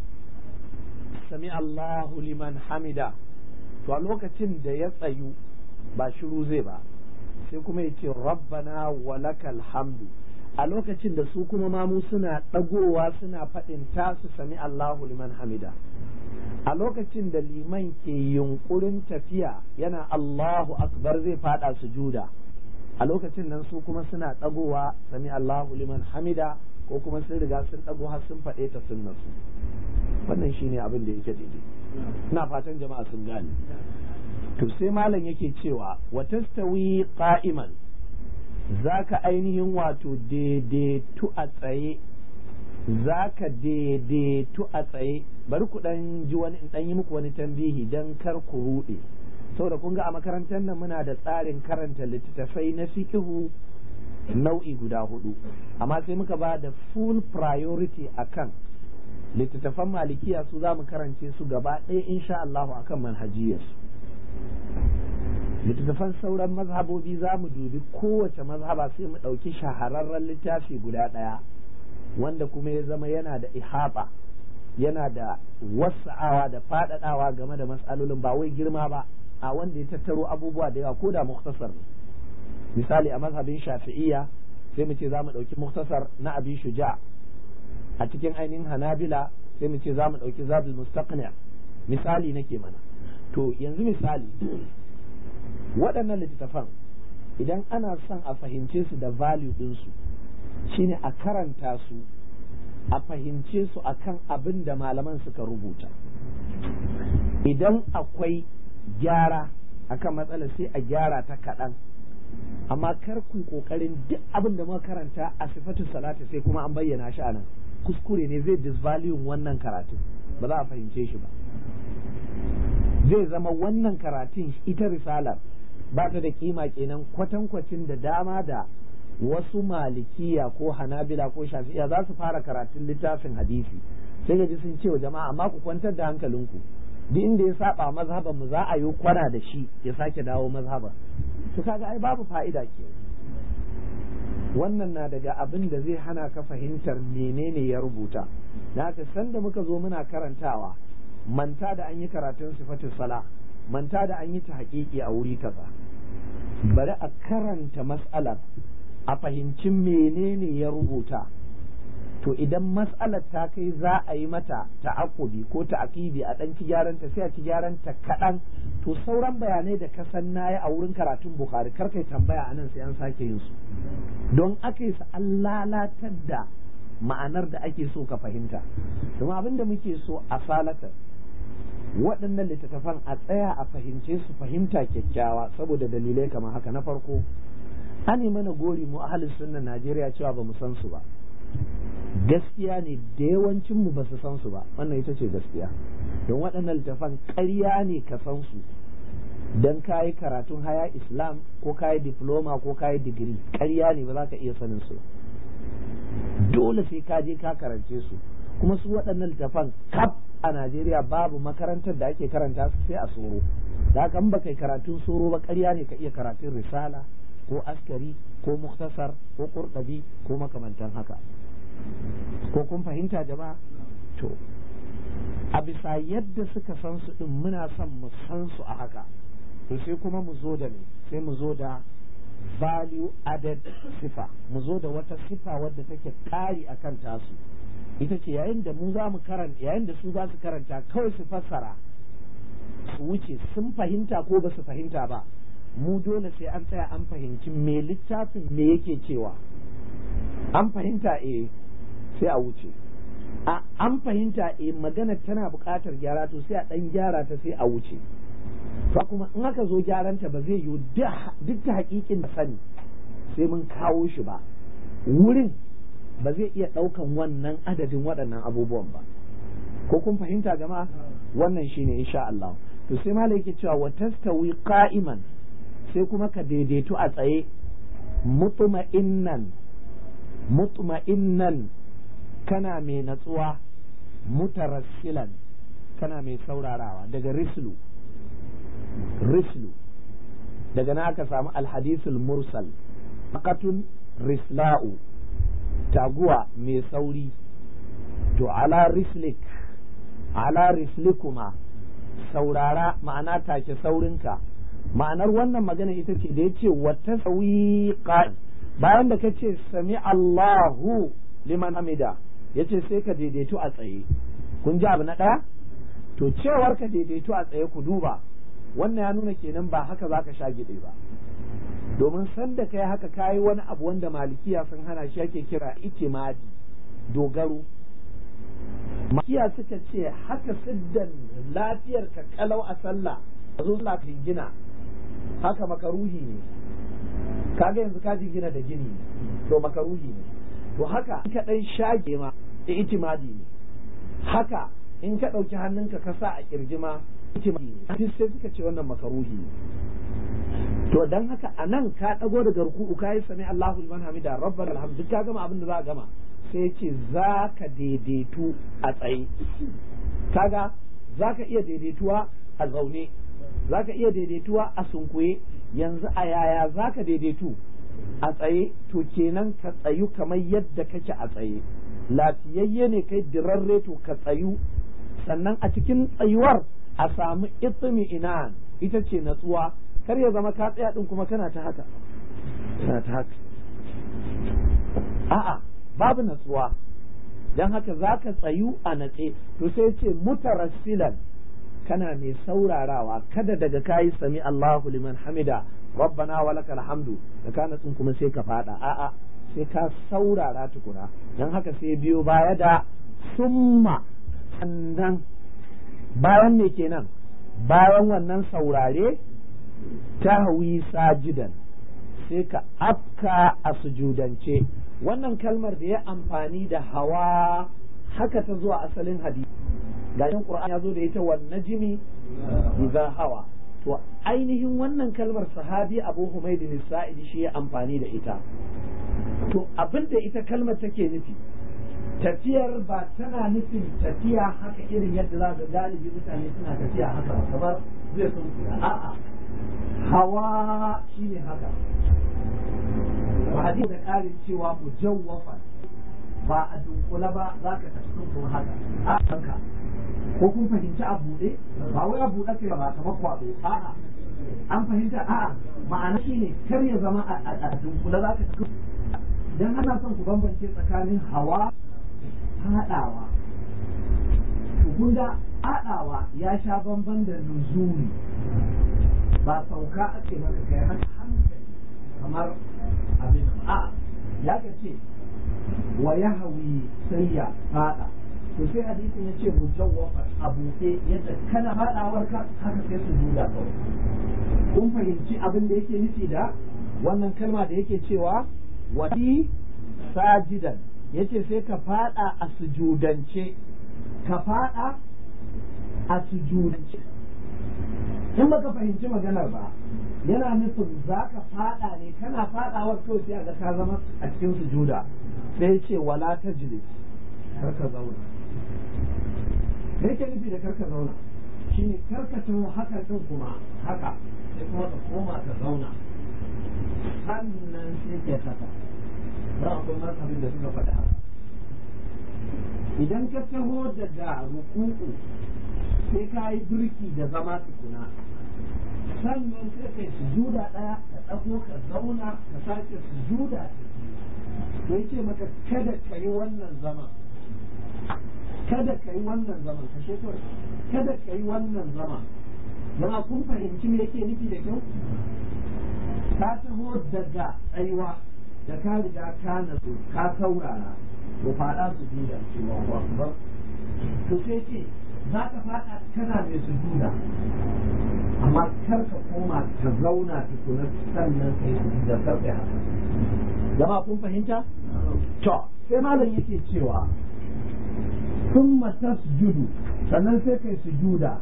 sami Allahu liman hamida to a lokacin da ya tsayu ba shiru zai ba sai kuma ya ce rabbana walakal hamdu a lokacin da su kuma mamu suna ɗagowa suna faɗin tasu sami Allahu liman hamida a lokacin da liman ke yunkurin tafiya yana Allahu akbar zai fada sujuda a lokacin nan su kuma suna ɗagowa sami Allahu liman hamida ko kuma sun riga sun ɗago har sun faɗe ta sunnar su wannan shine abin da yake daidai ina fatan jama'a sun gane to sai malam yake cewa wa tastawi qa'iman zaka ainihin wato daidaitu a tsaye zaka daidaitu a tsaye bari ku dan ji wani in dan yi muku wani tambihi dan kar ku rude saboda kun ga a makarantar nan muna da tsarin karanta littattafai na fikihu nau'i guda hudu amma sai muka ba da full priority akan littattafan malikiya su za mu karance su gaba ɗaya insha Allahu akan manhajiyarsu littattafan sauran mazhabobi za mu dubi kowace mazhaba sai mu ɗauki shahararren littafi guda ɗaya wanda kuma ya zama yana da ihaba yana da wasa'awa da faɗaɗawa game da matsalolin ba wai girma ba a wanda ya tattaro abubuwa da yawa ko da muktasar misali a mazhabin shafi'iyya sai mu ce za mu ɗauki muktasar na abi shuja a cikin ainihin hanabila sai mu ce za mu ɗauki zabul mustaqni misali nake mana to yanzu misali waɗannan littattafan idan ana son a fahimce su da value ɗinsu shine a karanta su a fahimce su akan abin da malaman suka rubuta idan akwai gyara akan matsala sai a gyara ta kaɗan amma kar ku kokarin duk abin da muka karanta a sifatu salati sai kuma an bayyana shi anan kuskure ne zai disvalue wannan karatun ba za a fahimce shi ba zai zama wannan karatun ita risalar ba ta da kima kenan kwatankwacin da dama da wasu malikiya ko hanabila ko shafi'iya za su fara karatun littafin hadisi sai ga ji sun ce wa jama'a amma ku kwantar da hankalinku duk inda ya saba mazhaban mu za a yi kwana da shi ya sake dawo mazhaba to kaga ai babu fa'ida ke wannan na daga abin da zai hana ka fahimtar menene ya rubuta na haka sanda muka zo muna karantawa manta da an yi karatun sifatin sala manta da an yi ta haƙiƙi a wuri kaza bari a karanta mas'alar a fahimci menene ya rubuta to idan mas'alar ta kai za a yi mata ta'akubi ko ta'akibi a ɗan ci gyaranta sai a ci gyaranta kaɗan to sauran bayanai da ka san nayi a wurin karatun bukhari kar kai tambaya anan sai an sake yin su don aka yi an lalatar da ma'anar da ake so ka fahimta kuma abin da muke so a salata waɗannan littattafan a tsaya a fahimce su fahimta kyakkyawa saboda dalilai kamar haka na farko an mana gori mu ahalin sunna Najeriya cewa ba mu san su ba gaskiya ne da yawancin mu ba su san su ba wannan ita ce gaskiya don waɗannan littattafan ƙarya ne ka san su don kayi karatun haya islam ko kayi diploma ko kayi digiri ƙarya ne ba za ka iya sanin su dole sai ka je ka karance su kuma su waɗannan littafan kaf a Najeriya babu makarantar da ake karanta su sai a soro da haka ba kai karatun soro ba ƙarya ne ka iya karatun risala ko askari ko muktasar ko kurɗabi ko makamantan haka ko kun fahimta jama'a to a bisa yadda suka san su din muna son mu san su a haka to sai kuma mu zo da ne sai mu zo da value added sifa mu zo da wata sifa wadda take kari akan tasu ita ce yayin da mu za mu karanta yayin da su za su karanta kawai su fassara su wuce sun fahimta ko ba su fahimta ba mu dole sai an tsaya an fahimci me littafin me yake cewa an fahimta eh sai a wuce a an fahimta eh magana tana buƙatar gyara to sai a ɗan gyara ta sai a wuce to kuma in aka zo gyaranta ba zai yiwu duk ta hakikin da sani sai mun kawo shi ba wurin ba zai iya ɗaukan wannan adadin waɗannan abubuwan ba ko kun fahimta jama'a wannan shine insha Allah to sai malai yake cewa wa tastawi qa'iman sai kuma ka daidaitu a tsaye mutma'innan mutma'innan kana mai natsuwa mutarassilan kana mai saurarawa daga rislu rislu daga na aka samu alhadisul mursal makatun risla'u taguwa mai sauri to ala rislik ala rislikuma saurara ma'ana take saurinka ma'anar wannan magana ita ce da ya ce wata sauyi bayan da ka ce sami Allahu liman hamida ya ce sai ka daidaito a tsaye kun ji abu na ɗaya to cewar ka daidaito a tsaye ku duba wannan ya nuna kenan ba haka za ka sha gide ba domin sanda kai haka kayi wani abu wanda malikiya sun hana shi ake kira itimadi dogaro malikiya suka ce haka siddan lafiyar ka kalau a sallah a zo sallah gina haka makaruhi ne kaga yanzu ka jingina da gini to makaruhi ne to haka in ka dan shage ma itimadi ne haka in ka ɗauki hannunka ka sa a kirji ma itimadi ne duk sai suka ce wannan makaruhi ne to dan haka a nan ka ɗago daga ruku'u ka yi sami Allahu liman hamida rabbal alhamd duk ka gama abin da za a gama sai ce za ka daidaitu a tsaye kaga za ka iya daidaituwa a zaune za ka iya daidaituwa a sunkuye yanzu a yaya za ka daidaitu a tsaye to kenan ka tsayu kamar yadda kake a tsaye lafiyayye ne kai dirarre to ka tsayu sannan a cikin tsayuwar a samu itsimi inan ita ce natsuwa kar ya zama ka tsaya din kuma kana ta haka kana ta haka a'a babu natsuwa dan haka za ka tsayu a natse to sai ce mutarassilan kana mai saurarawa kada daga kayi sami Allahu liman hamida rabbana wa lakal hamdu da kana tsin kuma sai ka fada a'a sai ka saurara tukuna dan haka sai biyo baya da summa sannan bayan me kenan bayan wannan saurare tahwi sajidan sai ka afka a sujudance wannan kalmar da ya amfani da hawa haka ta zuwa asalin hadisi gashin Qur'an ya zo da ita wan najmi idza hawa to ainihin wannan kalmar sahabi Abu Humayd bin Sa'id shi ya amfani da ita to abinda ita kalmar take nufi tafiyar ba tana nufin tafiya haka irin yadda za ga galibi mutane suna tafiya haka kamar zai sun a'a hawa shine haka ba hadisi da ƙarin cewa mujawwafan ba a dunkula ba za ka tafi kuma haka a kanka ko kun fahimci a buɗe ba wai a buɗe kai ba kamar kwaɗo a'a an fahimta a'a ma'ana shine kar ya zama a dunkula za ka tafi dan ana son ku bambance tsakanin hawa haɗawa to kun ga haɗawa ya sha bamban da nuzuri ba sauka ake maka kai hankali kamar abin a ya ka ce wa ya hawi sai ya fada to sai hadisin ya ce mujawwafar a buɗe yadda kana fadawar ka haka sai su juda kawai kun fahimci abin da yake nufi da wannan kalma da yake cewa wadi sajidan yace sai ka fada a sujudance ka fada a sujudance in baka fahimci maganar ba yana nufin za ka fada ne kana fadawar kawai sai ga ka zama a cikin sujuda sai ce wala ta jilis karka zauna me yake nufi da karka zauna shine karka taho haka din kuma haka sai kuma ka koma ka zauna sannan sai ke haka ba akwai mazhabin da suka faɗi haka idan ka taho daga ruku'u sai ka yi birki da zama tukuna sannan sai kai sujuda ɗaya ka ɗago ka zauna ka sake sujuda ta biyu to yace maka kada ka yi wannan zaman kada ka yi wannan zaman ka shekar kada ka yi wannan zaman zama kun fahimci me yake nufi da kyau ka taho daga tsayuwa da ka riga ka nazo ka saurara to faɗa su juda cewa akbar to sai ce za ka faɗa kana mai sujuda amma kar ka koma ka zauna tukuna sannan kai sujuda kar ka haka zama kun fahimta to sai malam yake cewa ثم تسجد sannan sai kai sujuda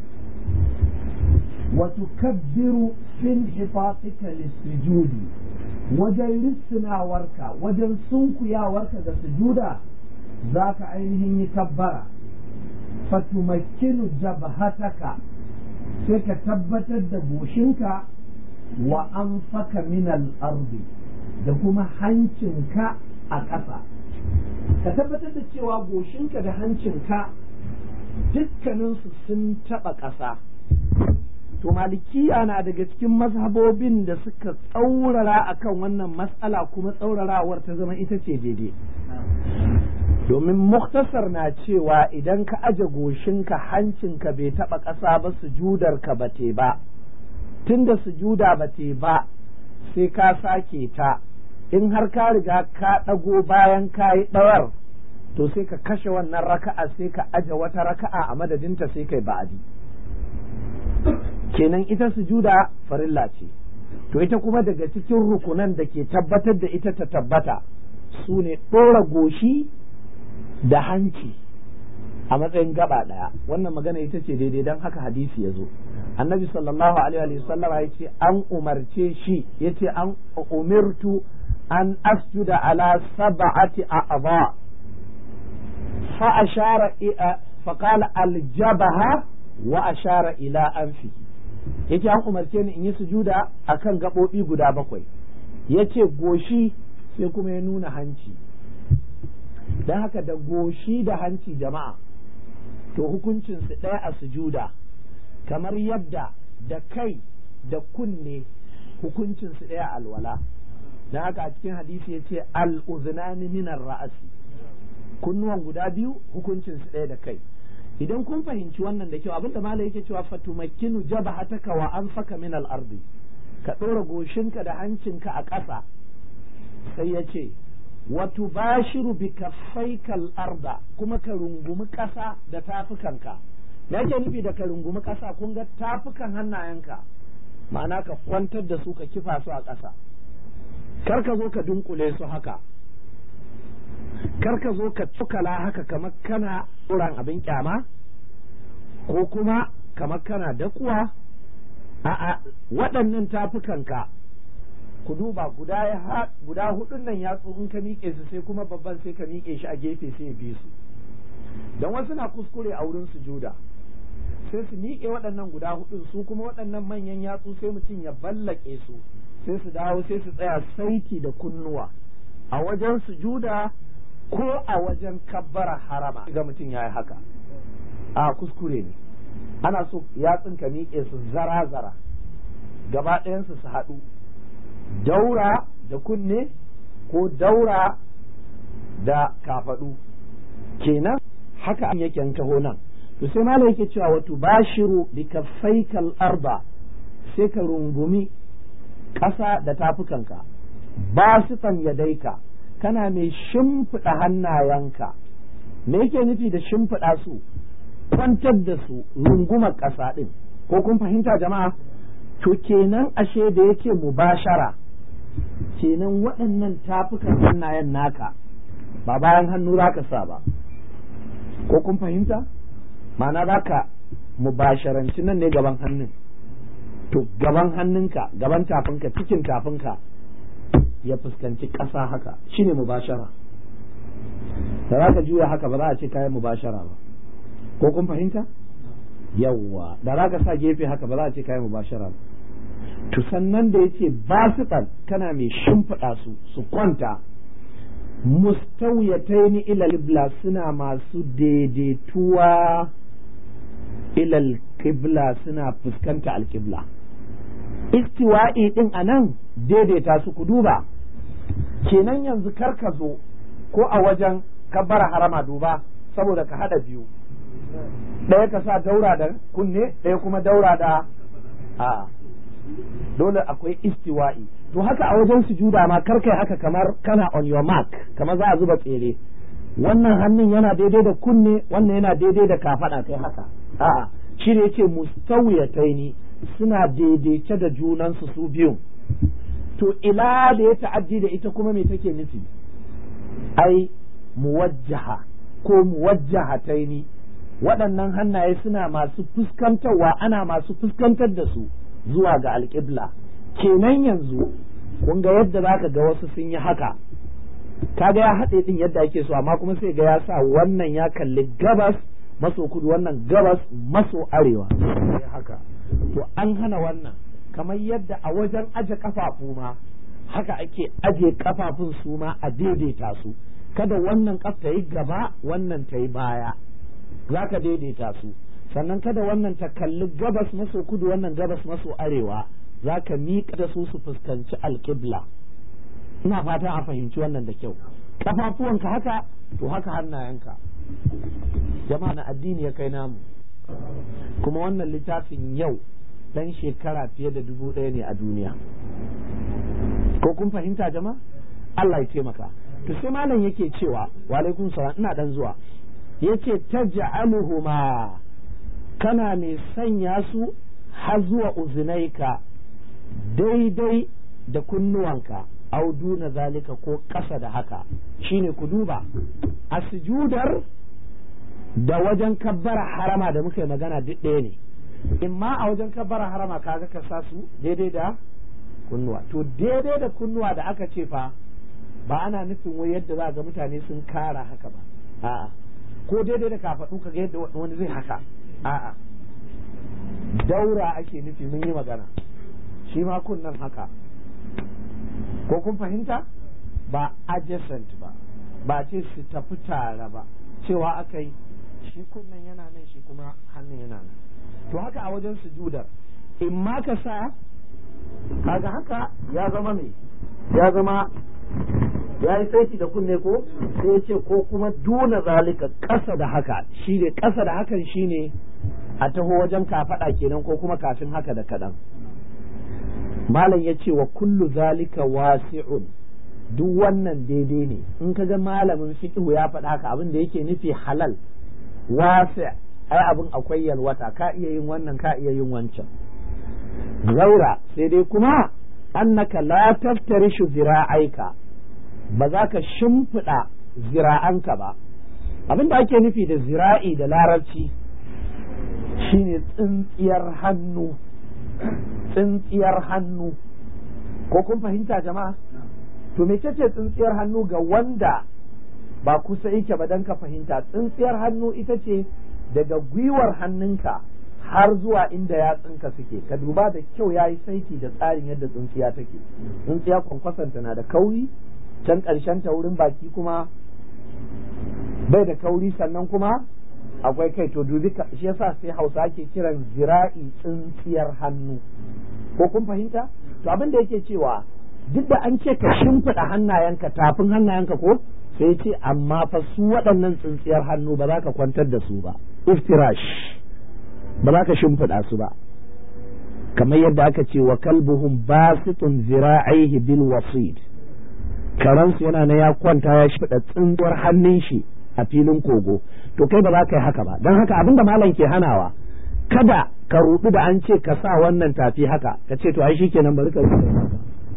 وتكبر في انحطاطك للسجود wajen risinawarka wajen sunkuyawarka da sujuda za ka ainihin yi kabbara fatumakkinu jabhataka sai ka tabbatar da goshinka wa an faka minal ardi da kuma hancinka a ƙasa ka tabbatar da cewa goshinka da hancinka dukkaninsu sun taɓa ƙasa to malikiya na daga cikin mazhabobin da suka tsaurara akan wannan matsala kuma tsaurarawar ta zama ita ce daidai domin muktasar na cewa idan ka aje goshinka hancinka bai taɓa ƙasa ba sujudarka ba te ba tunda sujuda ba te ba sai ka sake ta in har ka riga ka ɗago bayan ka yi ɗawar to sai ka kashe wannan raka'a sai ka aje wata raka'a a madadinta sai kai ba'adi kenan ita sujuda farilla ce to ita kuma daga cikin rukunan da ke tabbatar da ita ta tabbata su ne ɗora goshi da hanci a matsayin gaba ɗaya wannan magana ita ce daidai don haka hadisi ya zo annabi sallallahu alaihi wa sallam ya ce an umarce shi ya ce an umirtu an asjuda ala sab'ati a'dha fa ashara fa qala aljabaha wa ashara ila anfi yace an umarce ni in yi sujuda akan gaɓoɓi guda bakwai yace goshi sai kuma ya nuna hanci don haka da goshi da hanci jama'a to hukuncinsu ɗaya a sujuda kamar yadda da kai da kunne hukuncinsu ɗaya alwala don haka a cikin hadisi ya ce al'uzunani minar ra'asi kunnuwan guda biyu hukuncinsu ɗaya da kai idan kun fahimci wannan da kyau abinda malai yake cewa fatumakkinu jabhataka wa anfaka min al-ardi ka ɗora goshinka da hancinka a ƙasa sai ya ce wa tubashiru bi kaffaika al-arda kuma ka rungumi ƙasa da tafukanka me yake nufi da ka rungumi ƙasa kun ga tafukan hannayenka ma'ana ka kwantar da su ka kifa su a ƙasa kar ka zo ka dunkule su haka kar ka zo ka cukala haka kamar kana tsoron abin kyama ko kuma kamar kana dakuwa a'a waɗannan tafukanka ku duba guda ya guda hudun nan yatsu in ka miƙe su sai kuma babban sai ka miƙe shi a gefe sai bi su don wasu na kuskure a wurin sujuda sai su miƙe waɗannan guda hudun su kuma waɗannan manyan yatsu sai mutum ya ballake su sai su dawo sai su tsaya saiti da kunnuwa a wajen sujuda ko a wajen kabbara harama ga mutum ya yi haka a kuskure ne ana so yatsun ka miƙe su zara-zara gaba ɗayansu su haɗu daura da kunne ko daura da kafaɗu kenan haka an yake taho nan to sai mala yake cewa wato bashiru bi kaffaikal arba sai ka rungumi ƙasa da tafukanka ba su yadaika kana mai shimfiɗa hannayenka me yake nufi da shimfiɗa su kwantar da su rungumar ƙasa ɗin ko kun fahimta jama'a to kenan ashe da yake mubashara kenan waɗannan tafukan hannayen naka ba bayan hannu za ka sa ba ko kun fahimta ma'ana za ka mubasharanci nan ne gaban hannun to gaban hannunka gaban tafinka cikin tafinka ya fuskanci ƙasa haka shine mubashara da za ka juya haka ba za a ce kayan mubashara ba ko kun fahimta yawwa da za ka sa gefe haka ba za a ce kayan mubashara ba to sannan da yace basitan kana mai shimfiɗa su su kwanta mustawiyataini ila qibla suna masu daidaituwa ila qibla suna fuskanta alqibla istiwa'i din anan daidaita su ku duba kenan yanzu kar ka zo ko a wajen kabbara harama duba saboda ka hada biyu ɗaya ka sa daura da kunne ɗaya kuma daura da a dole akwai istiwa'i to haka a wajen sujuda ma kar kai haka kamar kana on your mark kamar za a zuba tsere wannan hannun yana daidai da kunne wannan yana daidai da kafada kai haka a'a shi ne yace mustawiyataini suna daidaice da junansu su biyun to ila da ya ta'addi da ita kuma me take nufi ai muwajjaha ko muwajjahataini waɗannan hannaye suna masu fuskantarwa ana masu fuskantar da su zuwa ga alƙibla kenan yanzu kun ga yadda zaka ga wasu sun yi haka kaga ya haɗe ɗin yadda ake so amma kuma sai ga ya sa wannan ya kalli gabas maso kudu wannan gabas maso arewa haka to an hana wannan kamar yadda a wajen aje kafafu ma haka ake aje kafafun su ma a daidaita su kada wannan kaf ta yi gaba wannan ta yi baya za ka daidaita su sannan kada wannan ta kalli gabas maso kudu wannan gabas maso arewa za ka miƙa da su su fuskanci alƙibla ina fata a fahimci wannan da kyau kafafuwanka haka to haka hannayenka jama'a na addini ya kai namu kuma wannan littafin yau dan shekara fiye da dubu ɗaya ne a duniya ko kun fahimta jama'a Allah ya taimaka to sai malam yake cewa wa alaikum salam ina dan zuwa yace taj'aluhuma kana mai sanya su har zuwa uzunaika daidai da kunnuwanka au duna zalika ko ƙasa da haka shine ku duba a sujudar da wajen kabbara harama da muka yi magana duk ɗaya ne in ma a wajen kabbara harama kaga ka sa su daidai da kunnuwa to daidai da kunnuwa da aka ce fa ba ana nufin wai yadda za ga mutane sun kara haka ba a'a ko daidai da kafaɗu ka ga yadda wani zai haka a'a daura ake nufi mun yi magana shi ma kunnan haka ko kun fahimta ba adjacent ba ba ce su tafi tare ba cewa aka yi shi kunnan yana nan shi kuma hannun yana nan to haka a wajen sujudar in ma ka sa kaga haka ya zama me ya zama ya yi saiti da kunne ko sai ya ce ko kuma duna zalika ƙasa da haka shi ne ƙasa da hakan shi ne a taho wajen kafaɗa kenan ko kuma kafin haka da kaɗan malam ya ce wa kullu zalika wasi'un duk wannan daidai ne in ka ga malamin fiqhu ya faɗa haka abin da yake nufi halal wasi' ai abin akwai yalwata ka iya yin wannan ka iya yin wancan zaura sai dai kuma annaka la taftarishu zira'aika ba za ka shimfiɗa zira'anka ba abin da ake nufi da zira'i da larabci shine tsintsiyar hannu tsintsiyar hannu ko kun fahimta jama'a to mece ce tsintsiyar hannu ga wanda ba kusa yake ba don ka fahimta tsintsiyar hannu ita ce daga gwiwar hannunka har zuwa inda yatsunka suke ka duba da kyau ya yi saiti da tsarin yadda tsintsiya take tsintsiya kwankwasanta na da kauri can ƙarshen ta wurin baki kuma bai da kauri sannan kuma akwai kai to dubi shi yasa sai hausa ake kiran zira'i tsintsiyar hannu ko kun fahimta to abin da yake cewa duk da an ce ka shimfiɗa hannayenka tafin hannayenka ko sai ce amma fa su waɗannan tsintsiyar hannu ba za ka kwantar da su ba iftirash ba za ka shimfiɗa su ba kamar yadda aka ce wa kalbuhum basitun zira'aihi bil wasid karansu yana na ya kwanta ya shimfiɗa tsintsiyar hannun shi a filin kogo to kai ba za ka yi haka ba don haka abinda malam ke hanawa kada ka rudu da an ce ka sa wannan tafi haka ka ce to ai shikenan bari ka haka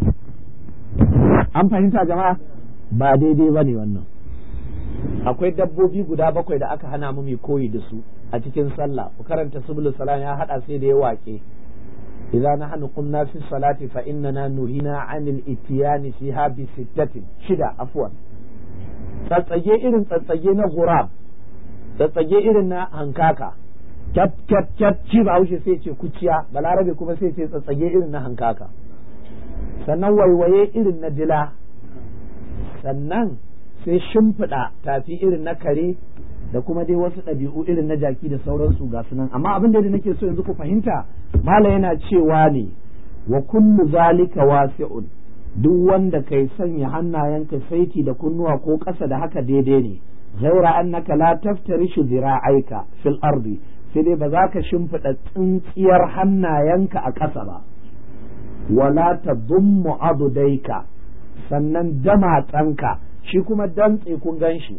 an fahimta jama'a ba daidai ba ne wannan akwai dabbobi guda bakwai da aka hana mu mai koyi da su a cikin sallah ku karanta subul salam ya hada sai da ya wake idza nahnu qumna fi salati fa innana nuhina anil itiyani fiha bi sittatin shida afwan tsatsage irin tsatsage na gurab tsatsage irin na hankaka kyat kyat kyat ci ba haushe sai ce kuciya balarabe kuma sai ce tsatsage irin na hankaka sannan waiwaye irin na dila sannan sai shimfiɗa tafi irin na kare da kuma dai wasu ɗabi'u irin na jaki da sauransu ga sunan amma abin da nake so yanzu ku fahimta mala yana cewa ne wa kullu zalika wasi'un duk wanda kai sanya hannayenka saiti da kunnuwa ko ƙasa da haka daidai ne ghaira annaka la taftarishu zira'aika fil ardi sai dai ba za ka shimfiɗa tsintsiyar hannayenka a ƙasa ba wala tadummu adudaika sannan damatsanka shi kuma dantse kun gan shi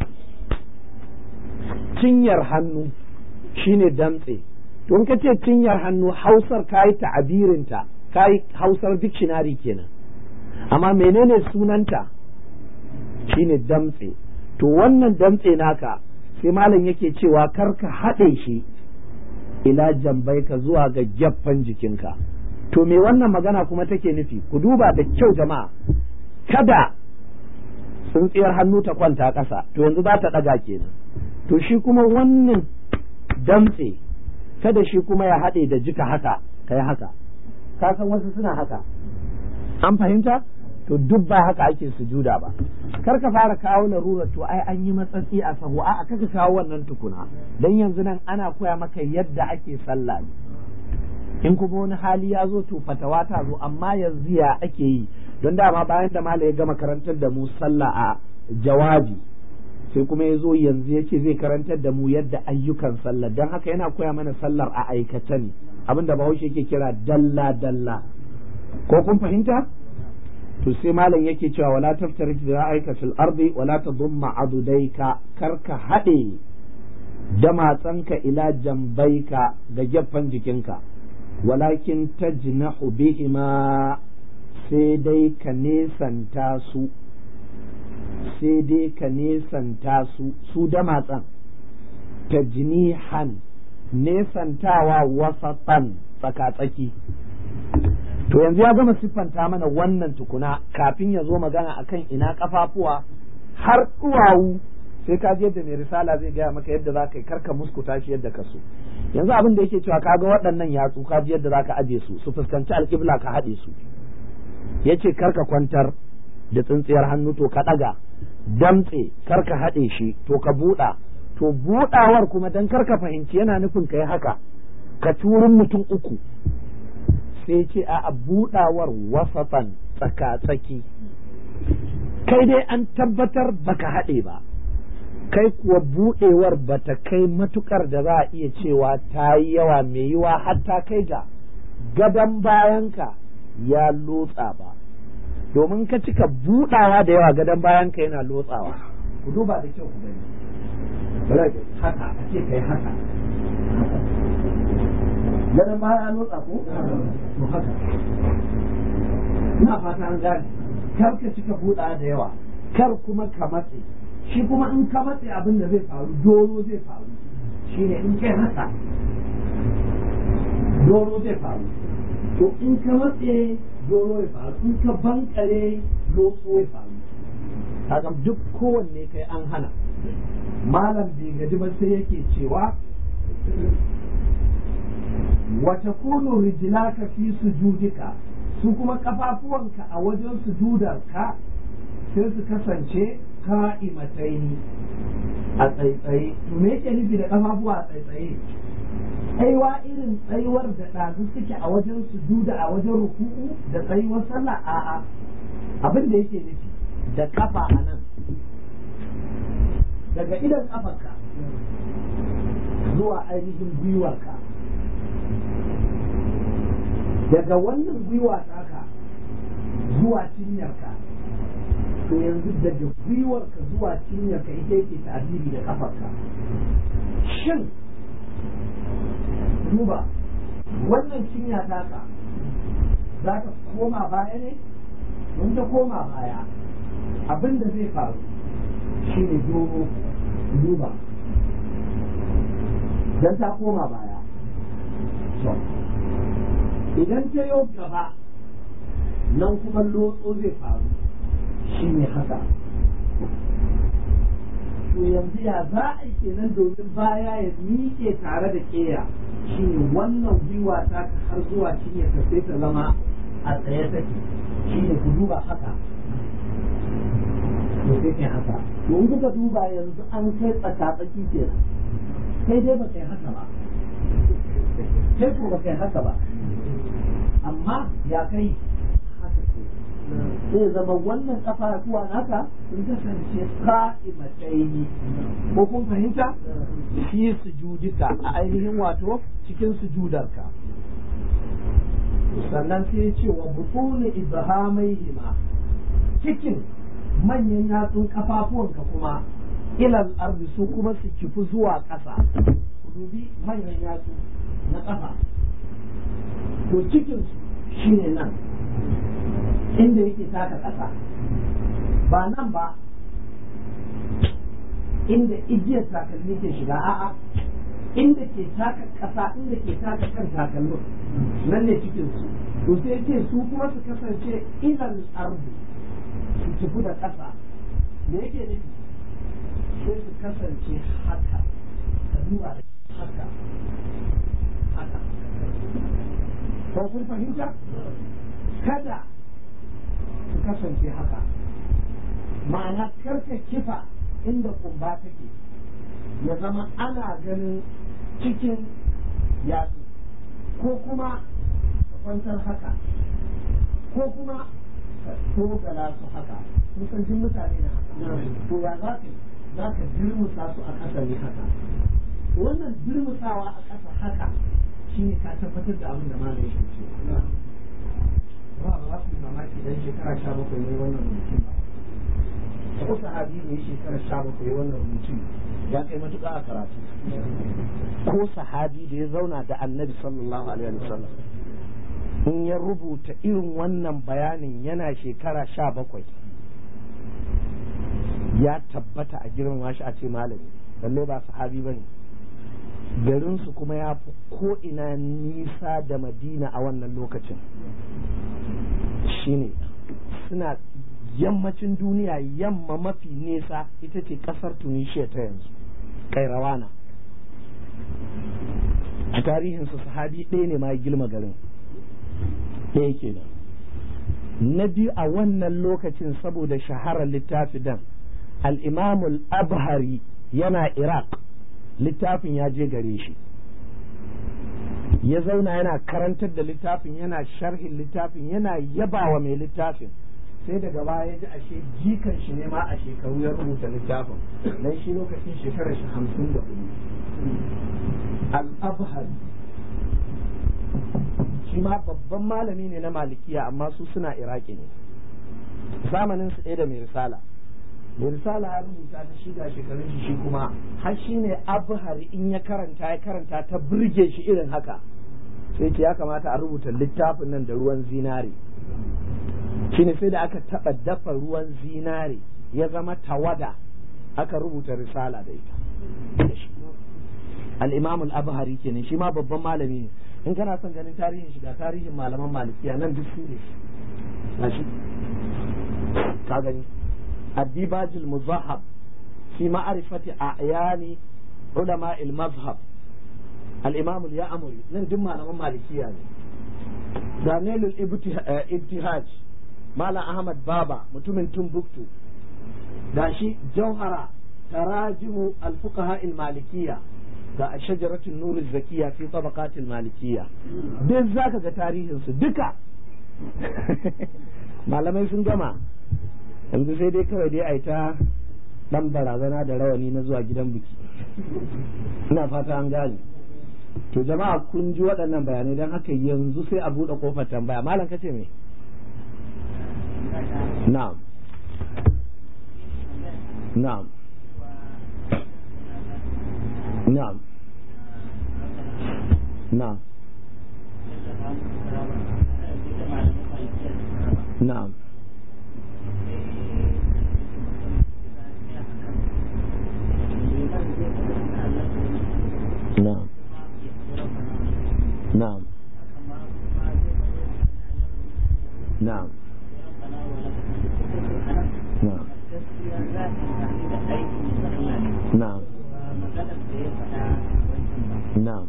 cinyar hannu shine dantse to in ka ce cinyar hannu hausar ka yi ta'abirinta ka yi hausar dictionary kenan amma menene sunanta shine damtse to wannan damtse naka sai malam yake cewa kar ka haɗe shi ila jambai ka zuwa ga gyaffan jikinka to me wannan magana kuma take nufi ku duba da kyau jama'a kada tsintsiyar hannu ta kwanta ƙasa to yanzu za ta ɗaga kenan to shi kuma wannan damtse kada shi kuma ya haɗe da jika haka ka yi haka ka san wasu suna haka an fahimta to duk ba haka ake sujuda ba kar ka fara kawo larurar to ai an yi matsatsi a sahu a kaka kawo wannan tukuna dan yanzu nan ana koya maka yadda ake sallah ne in kuma wani hali ya zo to fatawa ta zo amma yanzu ya ake yi don dama bayan da mala ya gama karantar da mu sallah a jawabi sai kuma ya zo yanzu ya ce zai karantar da mu yadda ayyukan sallah don haka yana koya mana sallar a aikace ne abinda bahaushe yake kira dalla dalla ko kun fahimta to sai malam yake cewa wala taftarik ra'ayka fil ardi wala tadumma adudaika karka haɗe damatsanka ila jambaika ga gefen jikinka walakin tajnahu bihima sai dai ka nesanta su sai dai ka nesanta su su damatsan tajnihan nesantawa wasatan tsaka-tsaki to yanzu ya gama siffanta mana wannan tukuna kafin ya zo magana akan ina kafafuwa har duwawu sai ka je yadda mai risala zai gaya maka yadda za ka yi karka muskuta shi yadda ka so yanzu abin da yake cewa ka ga waɗannan yatsu ka ji yadda za ka aje su su fuskanci alƙibla ka haɗe su ya ce karka kwantar da tsintsiyar hannu to ka ɗaga damtse karka haɗe shi to ka buɗa to buɗawar kuma dan karka fahimci yana nufin ka yi haka ka turin mutum uku sai ce a buɗawar wasafan tsaka-tsaki kai dai an tabbatar baka haɗe ba kai kuwa buɗewar bata kai matukar da za a iya cewa ta yi yawa mai yiwa hatta kai ga gadon bayanka ya lotsa ba domin ka cika buɗawa da yawa gadon bayanka yana lotsawa ku duba da kyau ku gani haka a ce kai haka gadon baya lotsa ko to haka ina fata an gane kar ka cika buɗa da yawa kar kuma ka matse shi kuma in ka matse abin da zai faru doro zai faru shine in kai haka doro zai faru to in ka matse doro ya faru in ka bankare lotso ya faru kaga duk kowanne kai an hana malam bai gaji ba sai yake cewa wata kunu rijilaka fi sujudika su kuma kafafuwanka a wajen sujudarka sai su kasance ka'imataini a tsaitsaye to me yake nufi da kafafuwa a tsaitsaye tsaiwa irin tsaiwar da ɗazu suke a wajen sujuda a wajen ruku'u da tsaiwar sallah a'a abin da yake nufi da kafa a nan daga idan kafarka zuwa ainihin gwiwarka daga wannan gwiwa taka zuwa cinyarka to yanzu daga gwiwarka zuwa cinyarka ita yake ta'abiri da kafarka shin duba wannan cinya taka za ta koma baya ne don ta koma baya abin da zai faru shi ne doro duba don ta koma baya idan ta yau gaba nan kuma lotso zai faru shi ne haka to yanzu ya za a yi kenan domin baya ya miƙe tare da ƙeya shi ne wannan gwiwa ta har zuwa cinye ta sai ta zama a tsaye take shi ne ku duba haka to sai kai haka to in kuka duba yanzu an kai tsaka-tsaki kenan kai dai ba kai haka ba kai ko ba kai haka ba amma ya kai haka ke sai zama wannan kafafuwa naka sun kasance ka'imataini ko kun fahimta fi sujudika a ainihin wato cikin sujudarka sannan sai ce wa butuni ibhamaihima cikin manyan yatsun kafafuwanka kuma ilal ardi su kuma su kifi zuwa ƙasa ku dubi manyan yatsu na ƙafa to cikin shine nan inda yake taka ƙasa ba nan ba inda igiyar takalmi ke shiga a'a inda ke taka ƙasa inda ke taka kan takalmin nan ne cikin su to sai ce su kuma su kasance ilal ardi su tafi da ƙasa me yake nufi sai su kasance haka ka duba da haka haka ko kun fahimta kada su kasance haka ma'ana karka kifa inda kumba take ya zama ana ganin cikin yatsu ko kuma ka kwantar haka ko kuma ka togala su haka sun san jin mutane na haka to ya za ka za ka dirmusa su a ƙasa ne haka wannan dirmusawa a ƙasa haka shi ne ka tabbatar da abin da ma ne shi ce ba ba za ku yi mamaki dan shekara sha bakwai ne wannan rubutun ba ko sahabi ne shekara sha bakwai wannan rubutun ya kai matuƙa a karatu ko sahabi da ya zauna da annabi sallallahu alaihi wasallam in ya rubuta irin wannan bayanin yana shekara sha bakwai ya tabbata a girmama shi a ce malami lalle ba sahabi ba ne garinsu kuma ya fi ko'ina nisa da madina a wannan lokacin shine suna yammacin duniya yamma mafi nesa ita ce kasar tunisia ta yanzu kairawana a tarihinsu sahabi ɗaya ne ma ya gilma garin ɗaya kenan na biyu a wannan lokacin saboda shaharar littafi dan al'imamul abhari yana iraq littafin ya je gare shi ya zauna yana karantar da littafin yana sharhin littafin yana yabawa mai littafin sai daga baya ya ji ashe jikan shi ne ma a shekaru ya rubuta littafin dan shi lokacin shekarar shi hamsin da hudu al-abhari shi ma babban malami ne na malikiya amma su suna iraki ne zamanin su ɗaya da mai risala mai risala ya rubuta ta shiga shekarun shi shi kuma har shi ne abhari in ya karanta ya karanta ta burge shi irin haka sai ce ya kamata a rubuta littafin nan da ruwan zinare shine sai da aka taɓa dafa ruwan zinare ya zama tawada aka rubuta risala da ita al-imam al-abhari kenan shi ma babban malami ne in kana son ganin tarihin shiga tarihin malaman malikiya nan duk su ne shi ka gani الديباج المذهب في معرفة أعيان علماء المذهب الإمام اليأمري من دم على مالكية يعني. دانيل الابتهاج مالا أحمد بابا متمن تنبكتو داشي جوهرة تراجم الفقهاء المالكية ga shajaratul nur zakiya fi tabaqatil malikiyya duk zaka ga tarihin su duka malamai sun gama yanzu sai dai kawai dai a ta dan barazana da rawani na zuwa gidan biki ina fata an gane to jama'a kun ji waɗannan bayanai don haka yanzu sai a buɗe kofar tambaya malam kace me na'am na'am na'am na'am na'am نعم نعم نعم نعم نعم نعم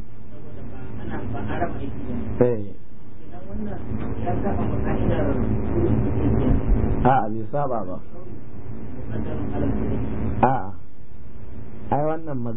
ايه a bai saba ba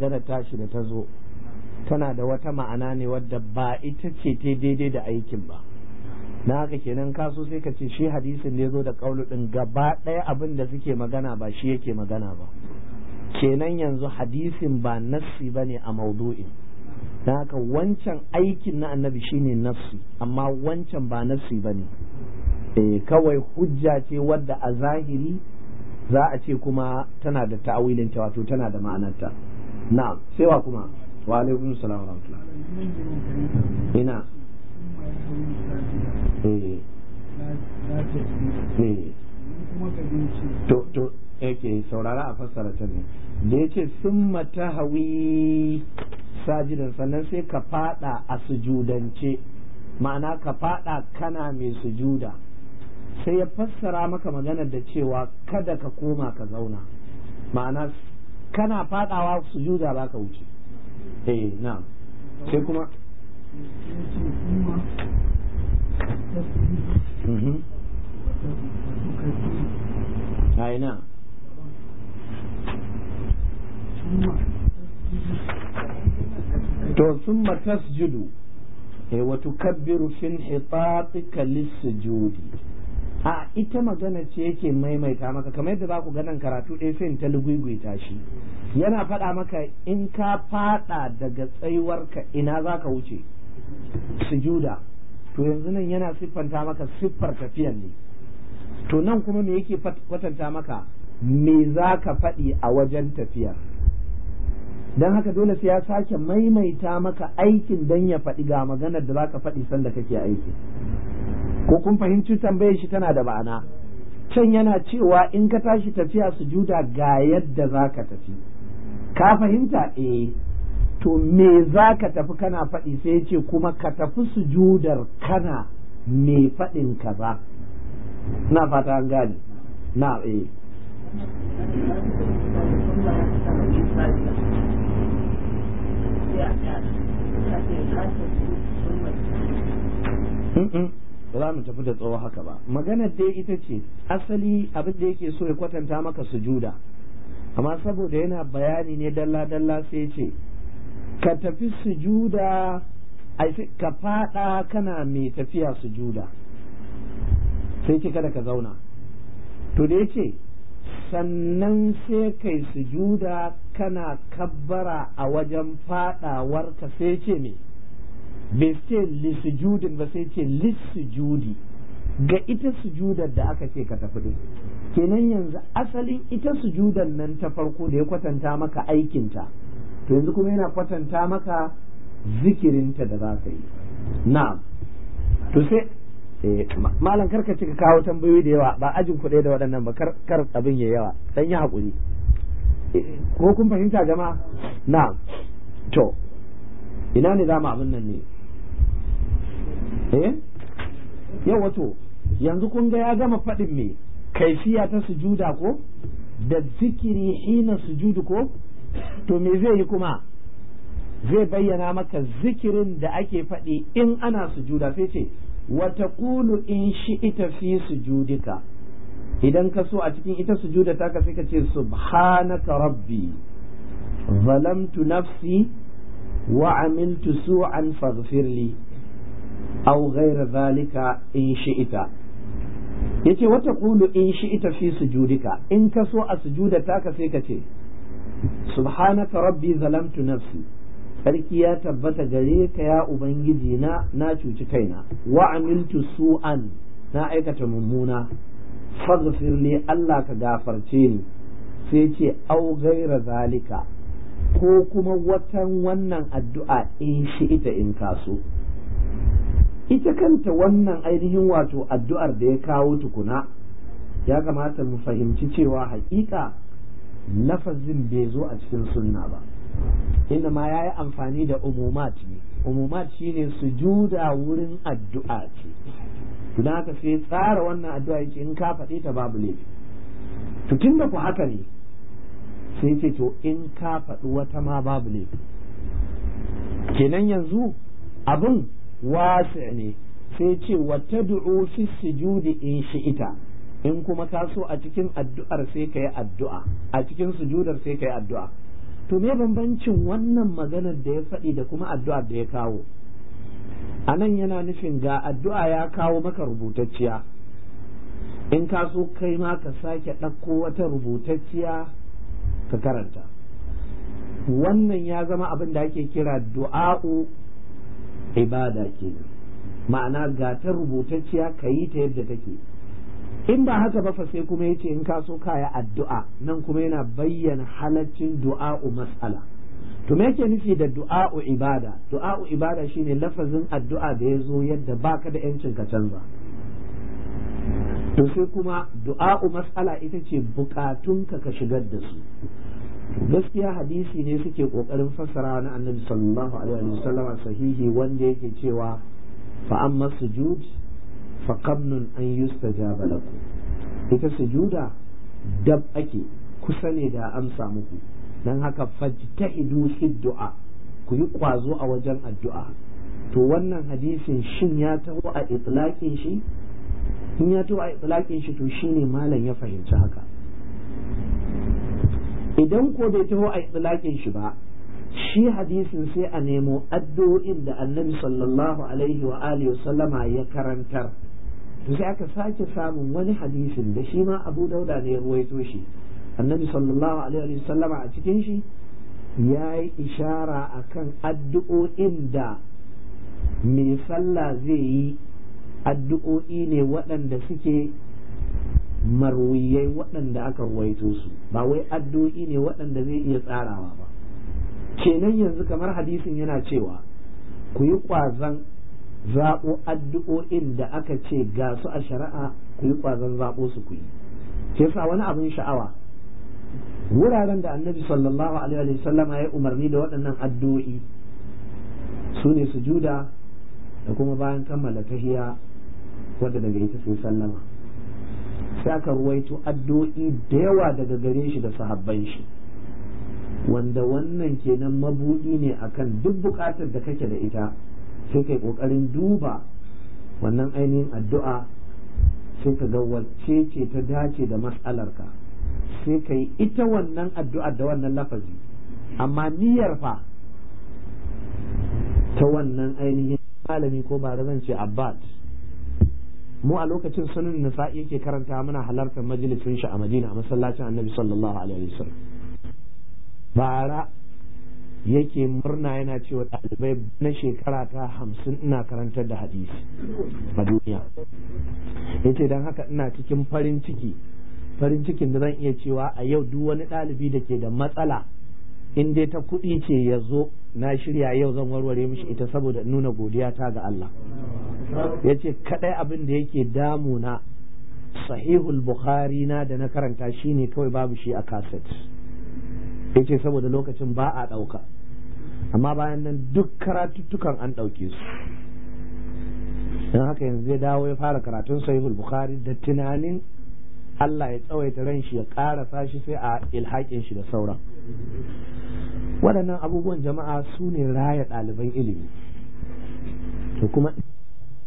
magana tashi da ta zo tana da wata ma'ana ne wadda ba ita ce ta daidai da aikin ba na haka kenan kaso sai ka ce shi hadisin da ya zo da kaulu din gaba ɗaya abin da suke magana ba shi yake magana ba kenan yanzu hadisin ba nassi ba ne a maudu'in na haka wancan aikin na annabi shine nassi amma wancan ba nassi ba ne eh kawai hujja ce wadda a zahiri za a ce kuma tana da ta'awilin ta wato tana da ma'anarta na'am sai wa kuma wa alaikum salam wa rahmatullah ina eh eh to to yake saurara a fassara ta ne da yace summa tahawi sajidan sannan sai ka fada a sujudance ma'ana ka fada kana mai sujuda sai ya fassara maka maganar da cewa kada ka koma ka zauna ma'ana kana fadawa sujuda za ka wuce eh na sai kuma aina to sun tasjudu wa tukabbiru fin hitatika lis-sujudi a ita magana ce yake maimaita maka kamar yadda za ku ganin karatu ɗaya sai ta lugugwita shi yana faɗa maka in ka faɗa daga tsayuwarka ina za ka wuce sujuda to yanzu nan yana siffanta maka siffar tafiyan ne to nan kuma me yake kwatanta maka me za ka faɗi a wajen tafiyar don haka dole sai ya sake maimaita maka aikin don ya faɗi ga maganar da za ka faɗi sanda kake aiki ko kun fahimci tambayar shi tana da ma'ana can yana cewa in ka tashi tafiya sujuda ga yadda za ka tafi ka fahimta eh to me za ka tafi kana faɗi sai ya ce kuma ka tafi sujudar kana me faɗin kaza na fata an gane na eh ba za mu tafi da tsawo haka ba maganar dai ita ce asali abin da yake so ya kwatanta maka sujuda amma saboda yana bayani ne dalla-dalla sai ce ka tafi sujuda ka fada kana mai tafiya sujuda sai ce kada ka zauna to da ya ce sannan sai kai sujuda kana kabbara a wajen fadawarka sai ce me bai ce lisujudin ba sai ce lissujudi ga ita sujudar da aka ce ka tafi din kenan yanzu asalin ita sujudar nan ta farko da ya kwatanta maka aikinta to yanzu kuma yana kwatanta maka zikirinta da za ka yi na'am to sai malam karka cika kawo tambayoyi da yawa ba ajin kuɗai da waɗannan ba kar abin ya yawa dan yi haƙuri ko kun fahimta jama'a na'am to ina ne za mu abin nan ne eh yau wato yanzu kun ga ya gama faɗin me kaifiya ta sujuda ko da zikiri hina sujudu ko to me zai yi kuma zai bayyana maka zikirin da ake faɗi in ana sujuda sai ce wata kulu in shi ita fi sujudika idan ka so a cikin ita sujuda ta ka sai ka ce subhanaka rabbi zalamtu nafsi wa amiltu su'an faghfir li aw ghayra dhalika in shi'ita yace wata kulu in shi'ita fi sujudika in ka so a sujuda ta ka sai ka ce subhanaka rabbi zalamtu nafsi sarki ya tabbata gare ka ya ubangiji na na cuci kaina wa amiltu su'an na aikata mummuna faghfir li Allah ka gafarce ni sai ce au gaira zalika ko kuma watan wannan addu'a in shi ita in kaso ita kanta wannan ainihin wato addu'ar da ya kawo tukuna ya kamata mu fahimci cewa hakika lafazin bai zo a cikin sunna ba inda ma ya yi amfani da umumat ne umumat shine sujuda wurin addu'a ce tuna haka sai tsara wannan addu'a yake in ka faɗi ta babu laifi to tun da ku haka ne sai ce to in ka faɗi wata ma babu laifi kenan yanzu abin wasi ne sai ce wata du'u fi sujudi in shi'ita in kuma ka so a cikin addu'ar sai ka yi addu'a a cikin sujudar sai ka yi addu'a to me bambancin wannan maganar da ya faɗi da kuma addu'ar da ya kawo a nan yana nufin ga addu'a ya kawo maka rubutacciya in ka so kai ma ka sake ɗauko wata rubutacciya ka karanta wannan ya zama abin da ake kira du'a'u ibada kenan ma'ana ga ta rubutacciya ka yi ta yadda take in ba haka ba fa sai kuma yace in ka so kaya addu'a nan kuma yana bayyana halaccin du'a'u mas'ala to me yake nufi da du'a'u ibada du'a'u ibada shine lafazin addu'a da ya zo yadda baka da yancin ka canza to sai kuma du'a'u mas'ala ita ce bukatunka ka shigar da su gaskiya hadisi ne suke kokarin fassara na annabi sallallahu alaihi wa sallam sahihi wanda yake cewa fa amma sujud fa qabnun an yustajaba lakum ita sujuda dab ake kusa ne da amsa muku dan haka fajtahidu fi du'a ku yi kwazo a wajen addu'a to wannan hadisin shin ya taho a itlaqin shi in ya taho a itlaqin shi to shine malam ya fahimci haka idan ko bai taho a itlaqin shi ba shi hadisin sai a nemo addu'o'in da annabi sallallahu alaihi wa alihi sallama ya karantar to sai aka sake samun wani hadisin da shi ma abu dauda ne ya ruwaito shi annabi sallallahu alaihi wa sallama a cikin shi ya yi ishara akan addu'o'in da mai sallah zai yi addu'o'i ne waɗanda suke marwiyai waɗanda aka ruwaito su ba wai addu'o'i ne waɗanda zai iya tsarawa ba kenan yanzu kamar hadisin yana cewa ku yi ƙwazon zaɓo addu'o'in da aka ce ga su a shari'a ku yi ƙwazon zaɓo su ku yi ke sa wani abin sha'awa wuraren da annabi sallallahu alaihi wa sallama ya umarni da waɗannan addu'o'i su ne sujuda da kuma bayan kammala tahiya wadda daga ita sai sallama sai aka ruwaito addu'o'i da yawa daga gare shi da sahabban shi wanda wannan kenan mabudi ne akan duk bukatar da kake da ita sai kai kokarin duba wannan ainihin addu'a sai ka ga wacce ce ta dace da matsalarka sai ka yi ita wannan addu'a da wannan lafazi amma niyyar fa ta wannan ainihin malami ko ba zan ce abbad mu a lokacin sunan nisa'i yake karanta muna halartar majalisin shi a madina a masallacin annabi sallallahu alaihi wasallam bara yake murna yana cewa ɗalibai na shekara ta hamsin ina karantar da hadisi a duniya yace don haka ina cikin farin ciki farin cikin da zan iya cewa a yau duk wani ɗalibi da ke da matsala in dai ta kuɗi ce ya zo na shirya yau zan warware mishi ita saboda nuna godiya ta ga Allah ya ce kaɗai abin da yake damuna sahihul bukhari na da na karanta shine kawai babu shi a kaset ya ce saboda lokacin ba a ɗauka amma bayan nan duk karatuttukan an ɗauke su don haka yanzu zai dawo ya fara karatun sahihul bukhari da tunanin Allah ya tsawaita ran shi ya ƙarasa shi sai a ilhaƙin shi da sauran waɗannan abubuwan jama'a su ne raya ɗaliban ilimi to kuma